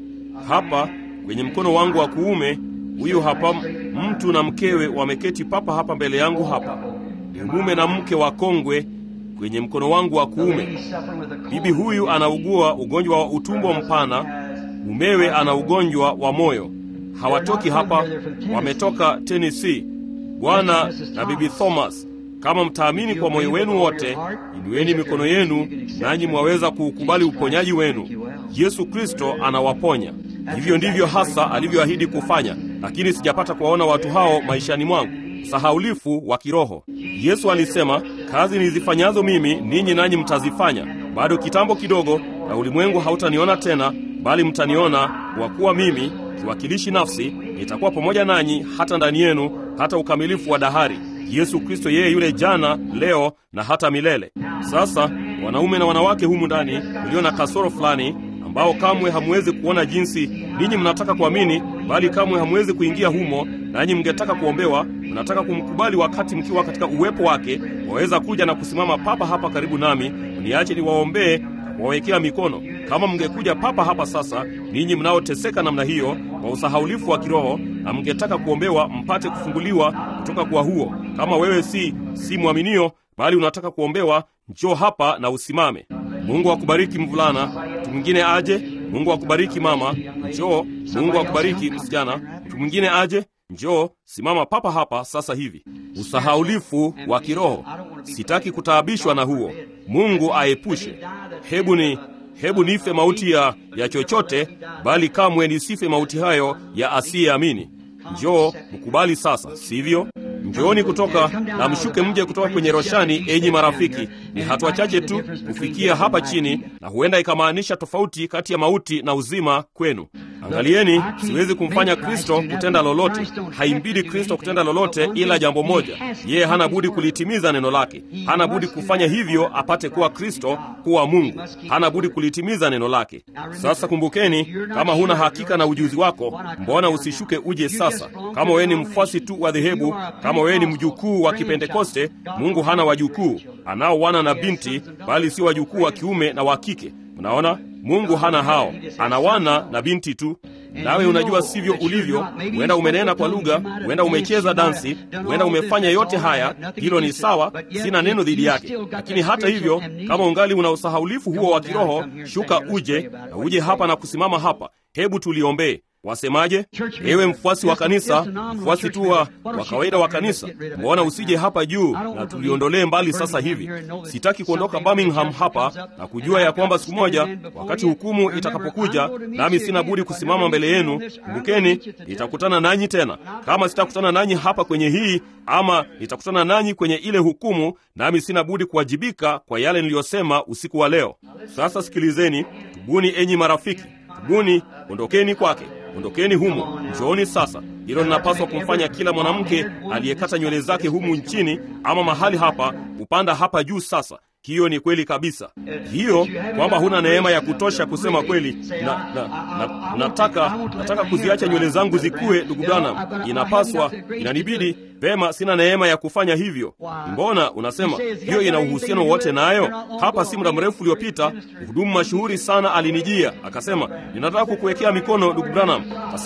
a Hapa man. kwenye mkono wangu wa kuume, huyu hapa mtu na mkewe wameketi papa hapa mbele yangu hapa. Ni mume na mke wa kongwe kwenye mkono wangu wa The kuume. lady suffering with a cold. Bibi huyu anaugua ugonjwa wa utumbo mpana, mumewe ana ugonjwa wa moyo. Hawatoki hapa, wametoka Tennessee. Bwana na Bibi Thomas, kama mtaamini kwa moyo wenu wote, inueni mikono yenu, nanyi mwaweza kuukubali uponyaji wenu. Yesu Kristo anawaponya. Hivyo ndivyo hasa alivyoahidi kufanya, lakini sijapata kuwaona watu hao maishani mwangu. Sahaulifu wa kiroho. Yesu alisema, kazi nizifanyazo mimi ninyi nanyi mtazifanya. Bado kitambo kidogo, na ulimwengu hautaniona tena, bali mtaniona, kwa kuwa mimi kiwakilishi nafsi nitakuwa pamoja nanyi hata ndani yenu, hata ukamilifu wa dahari. Yesu Kristo yeye yule jana, leo na hata milele. Sasa wanaume na wanawake humu ndani mlio na kasoro fulani ambao kamwe hamwezi kuona jinsi ninyi mnataka kuamini, bali kamwe hamwezi kuingia humo, nanyi mngetaka kuombewa, mnataka kumkubali wakati mkiwa katika uwepo wake, waweza kuja na kusimama papa hapa karibu nami, niache niwaombee na kuwawekea mikono. Kama mngekuja papa hapa sasa, ninyi mnaoteseka namna hiyo kwa usahaulifu wa kiroho, na mngetaka kuombewa mpate kufunguliwa kutoka kwa huo. Kama wewe si si mwaminio, bali unataka kuombewa, njoo hapa na usimame. Mungu akubariki mvulana. Mtu mwingine aje. Mungu akubariki mama. Njoo. Mungu akubariki msichana. Mtu mwingine aje. Njoo, simama papa hapa sasa hivi. Usahaulifu wa kiroho, sitaki kutaabishwa na huo. Mungu aepushe. Hebu ni hebu nife mauti ya, ya chochote, bali kamwe nisife mauti hayo ya asiyeamini. Njoo mkubali sasa, sivyo? Njooni kutoka na mshuke mje kutoka kwenye roshani, enyi marafiki. Ni hatua chache tu kufikia hapa chini, na huenda ikamaanisha tofauti kati ya mauti na uzima kwenu. Angalieni, siwezi kumfanya Kristo kutenda lolote. Haimbidi Kristo kutenda lolote ila jambo moja, yeye hana budi kulitimiza neno lake. Hana budi kufanya hivyo apate kuwa Kristo, kuwa Mungu. Hana budi kulitimiza neno lake. Sasa kumbukeni, kama huna hakika na ujuzi wako, mbona usishuke uje sasa? Kama wewe ni mfuasi tu wa dhehebu, kama wewe ni mjukuu wa Kipentekoste, Mungu hana wajukuu. Anao wana na binti, bali si wajukuu wa kiume na wa kike. Mnaona, Mungu hana hao, ana wana na binti tu. Nawe unajua sivyo ulivyo. Huenda umenena kwa lugha, huenda umecheza dansi, huenda umefanya yote haya. Hilo ni sawa, sina neno dhidi yake. Lakini hata hivyo, kama ungali una usahaulifu huo wa kiroho, shuka uje na uje hapa na kusimama hapa. Hebu tuliombee. Wasemaje? Ewe mfuasi wa kanisa, mfuasi tu wa wa kawaida wa kanisa, mbona usije hapa juu na tuliondolee mbali sasa hivi? Sitaki kuondoka Birmingham hapa na kujua ya kwamba siku moja, wakati hukumu itakapokuja, nami sina budi kusimama mbele yenu. Kumbukeni, nitakutana nanyi tena. Kama sitakutana nanyi hapa kwenye hii, ama nitakutana nanyi kwenye ile hukumu, nami sina budi kuwajibika kwa yale niliyosema usiku wa leo. Sasa sikilizeni, tubuni enyi marafiki, tubuni, ondokeni kwake ondokeni humo, njooni sasa. Hilo linapaswa kumfanya kila mwanamke aliyekata nywele zake humu nchini ama mahali hapa kupanda hapa juu. Sasa hiyo ni kweli kabisa, hiyo kwamba huna neema ya kutosha kusema kweli. Na, na, na, nataka nataka kuziacha nywele zangu zikue, ndugu Branham, inapaswa inanibidi vema, sina neema ya kufanya hivyo. Mbona unasema hiyo ina uhusiano wote nayo? Hapa si muda mrefu uliopita, mhudumu mashuhuri sana alinijia akasema, ninataka kukuwekea mikono ndugu Branham. Akasema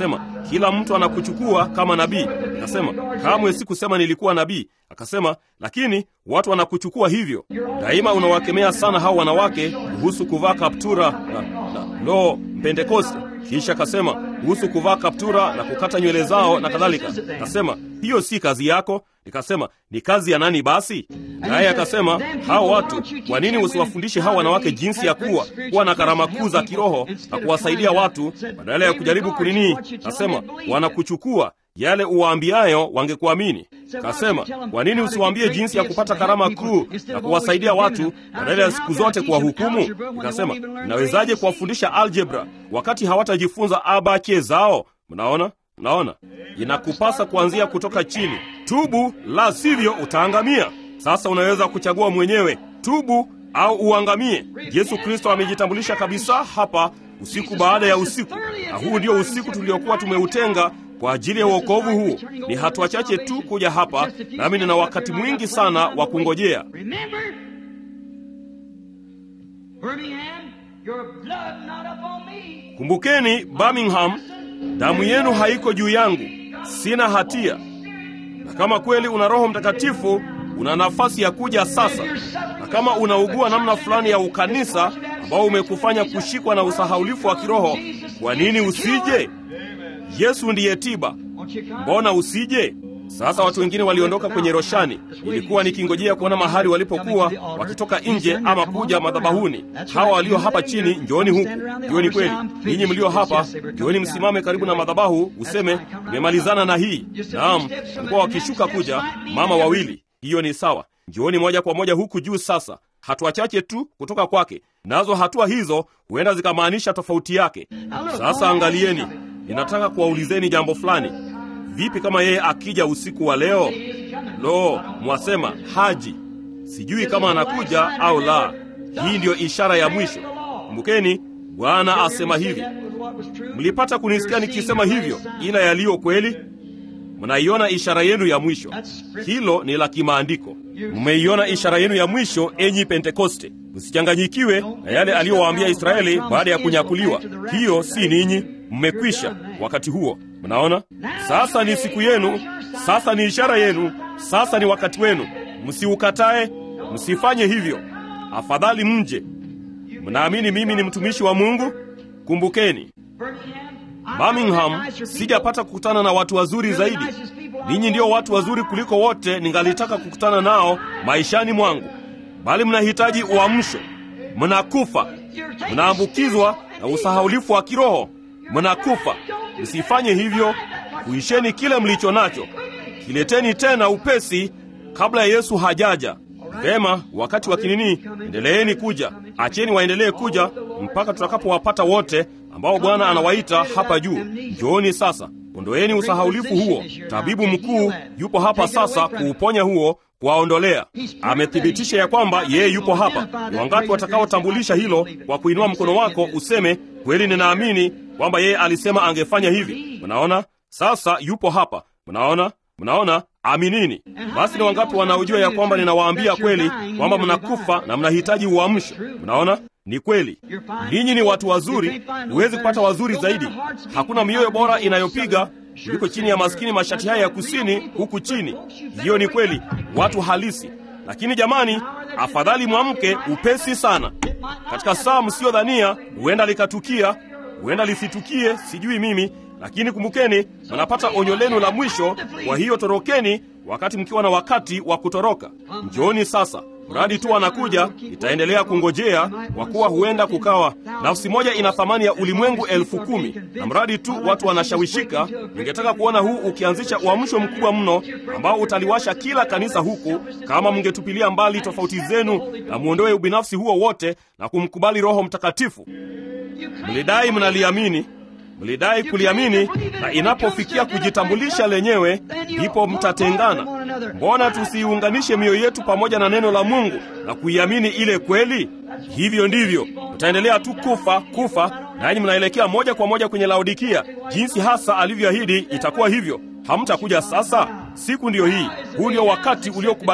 kila mtu anakuchukua kama nabii. Akasema, kamwe sikusema nilikuwa nabii. Akasema, lakini watu wanakuchukua hivyo. Daima unawakemea sana hao wanawake kuhusu kuvaa kaptura na, na lo Pentekoste. Kisha akasema kuhusu kuvaa kaptura na kukata nywele zao na kadhalika. Akasema, hiyo si kazi yako. Nikasema, ni kazi ya nani basi? Naye akasema, hao watu, kwa nini usiwafundishe hao wanawake jinsi ya kuwa kuwa na karama kuu za kiroho na kuwasaidia watu badala ya kujaribu kunini? Kasema, wanakuchukua yale uwaambiayo wangekuamini. Kasema, kwa nini usiwaambie jinsi ya kupata karama kuu na kuwasaidia watu badala ya siku zote kuwahukumu? Nikasema, nawezaje kuwafundisha aljebra wakati hawatajifunza abache zao? Mnaona, mnaona, inakupasa kuanzia kutoka chini. Tubu, la sivyo utaangamia. Sasa unaweza kuchagua mwenyewe, tubu au uangamie. Yesu Kristo amejitambulisha kabisa hapa usiku baada ya usiku, na huu ndio usiku tuliokuwa tumeutenga kwa ajili ya uokovu huu. Ni hatua chache tu kuja hapa, nami nina wakati mwingi sana wa kungojea. Kumbukeni Birmingham, damu yenu haiko juu yangu, sina hatia. Na kama kweli una Roho Mtakatifu, una nafasi ya kuja sasa. Na kama unaugua namna fulani ya ukanisa ambao umekufanya kushikwa na usahaulifu wa kiroho, kwa nini usije? Yesu ndiye tiba, mbona usije? Sasa watu wengine waliondoka kwenye roshani. Ilikuwa nikingojea kuona mahali walipokuwa wakitoka nje ama kuja madhabahuni. Hawa walio hapa chini, njooni huku. Hiyo ni kweli. Ninyi mlio hapa, njooni msimame karibu na madhabahu, useme nimemalizana na hii. Naam, walikuwa wakishuka kuja mama wawili. Hiyo ni sawa. Njooni moja kwa moja huku juu sasa, hatua chache tu kutoka kwake, nazo hatua hizo huenda zikamaanisha tofauti yake. Sasa angalieni, ninataka kuwaulizeni jambo fulani. Vipi kama yeye akija usiku wa leo? Lo, mwasema haji. Sijui kama anakuja au la. Hii ndiyo ishara ya mwisho. Kumbukeni, Bwana asema hivi. Mlipata kunisikia nikisema hivyo, ila yaliyo kweli mnaiona ishara yenu ya mwisho. Hilo ni la kimaandiko. Mmeiona ishara yenu ya mwisho, enyi Pentekoste. Msichanganyikiwe na yale aliyowaambia Israeli baada ya kunyakuliwa. Hiyo si ninyi, mmekwisha wakati huo. Mnaona, sasa ni siku yenu, sasa ni ishara yenu, sasa ni wakati wenu. Msiukatae, msifanye hivyo. Afadhali mje. Mnaamini mimi ni mtumishi wa Mungu? Kumbukeni Birmingham, sijapata kukutana na watu wazuri zaidi. Ninyi ndio watu wazuri kuliko wote ningalitaka kukutana nao maishani mwangu, bali mnahitaji uamsho. Mnakufa, mnaambukizwa na usahaulifu wa kiroho, mnakufa. Msifanye hivyo. Kuisheni kile mlicho nacho, kileteni tena upesi kabla ya Yesu hajaja. Vema, wakati wa kinini, endeleeni kuja, acheni waendelee kuja mpaka tutakapowapata wote ambao Bwana anawaita hapa juu. Njooni sasa, ondoeni usahaulifu huo. Tabibu mkuu yupo hapa sasa kuuponya huo, kuwaondolea. Amethibitisha ya kwamba yeye yupo hapa. Ni wangapi watakaotambulisha hilo kwa kuinua mkono wako useme, kweli ninaamini kwamba yeye alisema angefanya hivi? Mnaona, sasa yupo hapa. Mnaona, mnaona Aminini. Basi ni wangapi wanaojua ya kwamba ninawaambia kweli kwamba mnakufa na mnahitaji uamsho? Mnaona, ni kweli. Ninyi ni watu wazuri, huwezi kupata wazuri zaidi. Hakuna mioyo bora inayopiga kuliko chini ya maskini mashati haya ya kusini huku chini. Hiyo ni kweli, watu halisi. Lakini jamani, afadhali mwamke upesi sana. Katika saa msiyodhania, huenda likatukia, huenda lisitukie, sijui mimi lakini kumbukeni, mnapata onyo lenu la mwisho. Kwa hiyo torokeni wakati mkiwa na wakati wa kutoroka. Njooni sasa, mradi tu anakuja. Itaendelea kungojea, kwa kuwa huenda kukawa nafsi moja ina thamani ya ulimwengu elfu kumi na mradi tu watu wanashawishika. Ningetaka kuona huu ukianzisha uamsho mkubwa mno ambao utaliwasha kila kanisa huku, kama mngetupilia mbali tofauti zenu na mwondoe ubinafsi huo wote na kumkubali Roho Mtakatifu. Mlidai mnaliamini mlidai kuliamini, na inapofikia kujitambulisha lenyewe, ndipo mtatengana. Mbona tusiiunganishe mioyo yetu pamoja na neno la Mungu na kuiamini ile kweli? Hivyo ndivyo mtaendelea tu kufa kufa, nanyi mnaelekea moja kwa moja kwenye Laodikia. Jinsi hasa alivyoahidi itakuwa hivyo. Hamtakuja sasa. Siku ndiyo hii, huu ndio wakati uliokubalika.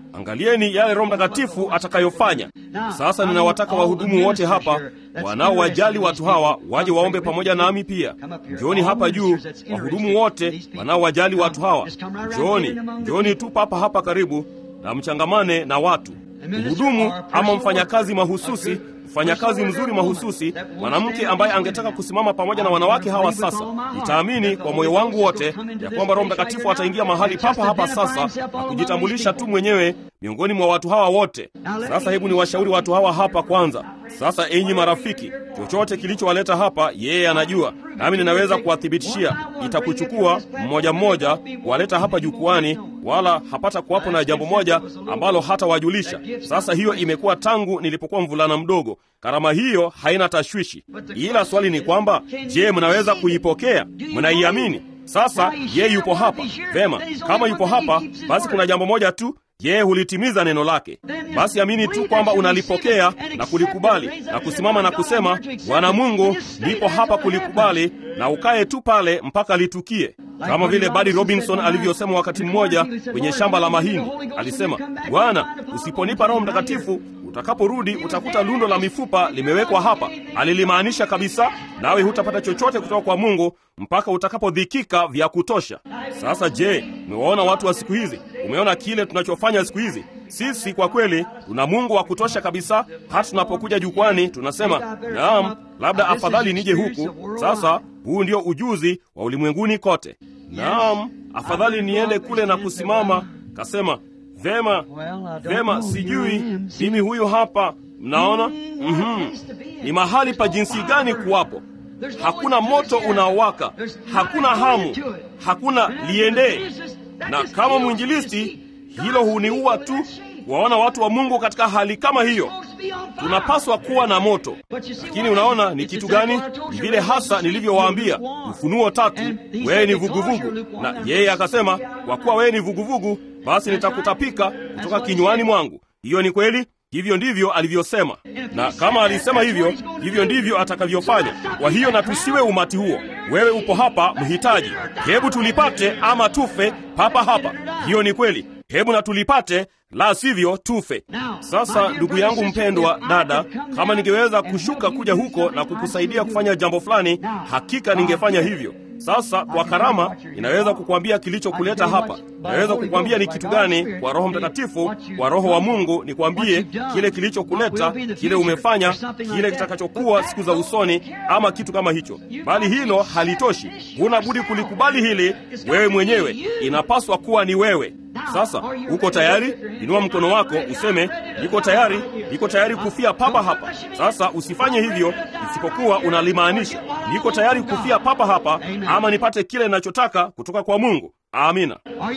angalieni yale Roho Mtakatifu atakayofanya. Sasa ninawataka wahudumu wote hapa wanaowajali watu hawa waje waombe pamoja nami pia. Njooni hapa juu, wahudumu wote wanaowajali watu hawa, njooni, njooni tu papa hapa karibu na mchangamane na watu. Mhudumu ama mfanyakazi mahususi mfanyakazi mzuri mahususi, mwanamke ambaye angetaka kusimama pamoja na wanawake hawa sasa. Nitaamini kwa moyo wangu wote ya kwamba Roho Mtakatifu ataingia mahali papa hapa sasa na kujitambulisha tu mwenyewe miongoni mwa watu hawa wote. Sasa hebu ni washauri watu hawa hapa kwanza. Sasa enyi marafiki, chochote kilichowaleta hapa yeye anajua, nami ninaweza kuwathibitishia, itakuchukua mmoja mmoja kuwaleta hapa jukwani, wala hapata kuwapo na jambo moja ambalo hatawajulisha. Sasa hiyo imekuwa tangu nilipokuwa mvulana mdogo. Karama hiyo haina tashwishi, ila swali ni kwamba, je, mnaweza kuipokea? Mnaiamini? Sasa yeye yupo hapa vema. Kama yupo hapa, basi kuna jambo moja tu yeye hulitimiza neno lake. Basi amini tu kwamba unalipokea na kulikubali na kusimama na kusema, Bwana Mungu, nipo hapa kulikubali, na ukae tu pale mpaka litukie, kama vile Buddy Robinson alivyosema wakati mmoja kwenye shamba la mahindi. Alisema, Bwana, usiponipa Roho Mtakatifu utakaporudi utakuta lundo la mifupa limewekwa hapa. Alilimaanisha kabisa, nawe hutapata chochote kutoka kwa Mungu mpaka utakapodhikika vya kutosha. Sasa je, umewaona watu wa siku hizi? Umeona kile tunachofanya siku hizi? Sisi kwa kweli tuna Mungu wa kutosha kabisa. Hata tunapokuja jukwani tunasema naam, labda afadhali nije huku. Sasa huu ndio ujuzi wa ulimwenguni kote. Naam, afadhali niende kule na kusimama. Kasema vema, vema, sijui mimi huyu hapa. Mnaona, mm-hmm. Ni mahali pa jinsi gani kuwapo hakuna moto unaowaka, hakuna hamu, hakuna liendee. Na kama mwinjilisti, hilo huniua tu waona watu wa Mungu katika hali kama hiyo. Tunapaswa kuwa na moto, lakini unaona ni kitu gani? Ni vile hasa nilivyowaambia, Ufunuo tatu, wewe ni vuguvugu, na yeye akasema, kwa kuwa wewe ni vuguvugu, basi nitakutapika kutoka kinywani mwangu. Hiyo ni kweli. Hivyo ndivyo alivyosema, na kama alisema hivyo, hivyo ndivyo atakavyofanya. Kwa hiyo na tusiwe umati huo. Wewe upo hapa mhitaji, hebu tulipate ama tufe papa hapa. Hiyo ni kweli, hebu na tulipate, la sivyo tufe. Sasa ndugu yangu mpendwa, dada, kama ningeweza kushuka kuja huko na kukusaidia kufanya jambo fulani, hakika ningefanya hivyo. Sasa kwa karama inaweza kukwambia kilichokuleta hapa. Naweza kukwambia ni kitu gani kwa Roho Mtakatifu, kwa Roho wa Mungu nikwambie kile kilichokuleta, kile umefanya, kile kitakachokuwa siku za usoni, ama kitu kama hicho. Bali hilo halitoshi, huna budi kulikubali hili wewe mwenyewe. Inapaswa kuwa ni wewe. Sasa uko tayari? Inua mkono wako useme, niko tayari, niko tayari kufia papa hapa. Sasa usifanye hivyo isipokuwa unalimaanisha, niko tayari kufia papa hapa, ama nipate kile ninachotaka kutoka kwa Mungu. Amina.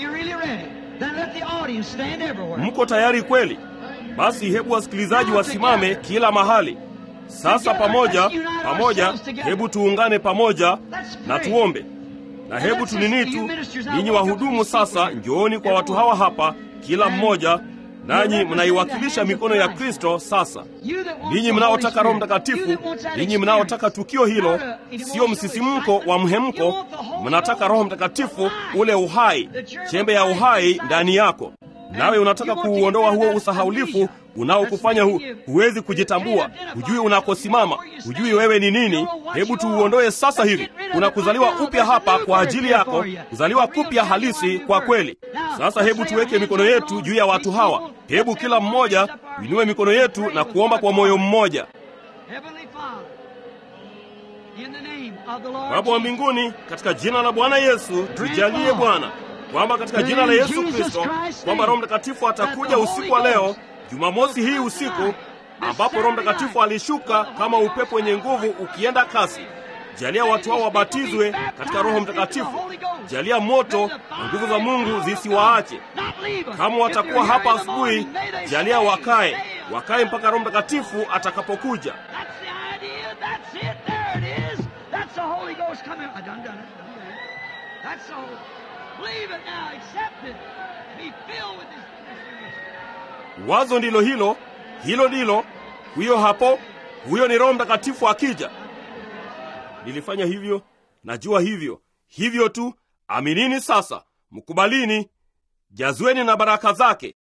Mko tayari kweli? Basi hebu wasikilizaji wasimame kila mahali. Sasa pamoja pamoja, hebu tuungane pamoja na tuombe na hebu tunini tu, ninyi wahudumu sasa, njooni kwa watu hawa hapa, kila mmoja nanyi mnaiwakilisha mikono ya Kristo. Sasa ninyi mnaotaka Roho Mtakatifu, ninyi mnaotaka tukio hilo, sio msisimko wa mhemko, mnataka Roho Mtakatifu, ule uhai, chembe ya uhai ndani yako, nawe unataka kuuondoa huo usahaulifu unaokufanya hu, huwezi kujitambua, hujui unakosimama, hujui wewe ni nini. Hebu tuuondoe sasa hivi. Kuna kuzaliwa upya hapa kwa ajili yako, kuzaliwa kupya halisi kwa kweli. Sasa hebu tuweke mikono yetu juu ya watu hawa. Hebu kila mmoja uinue mikono yetu na kuomba kwa moyo mmoja. Baba wa mbinguni, katika jina la Bwana Yesu, tujalie Bwana kwamba katika jina la Yesu Kristo kwamba Roho Mtakatifu atakuja usiku wa leo Jumamosi hii usiku ambapo Roho Mtakatifu alishuka kama upepo wenye nguvu ukienda kasi. Jalia watu hao wabatizwe katika Roho Mtakatifu. Jalia moto na nguvu za Mungu zisiwaache. Kama watakuwa hapa asubuhi, jalia wakae, wakae mpaka Roho Mtakatifu atakapokuja. Wazo ndilo hilo, hilo ndilo huyo hapo. Huyo ni Roho Mtakatifu akija. Nilifanya hivyo, najua hivyo, hivyo tu. Aminini sasa, mkubalini, jazweni na baraka zake.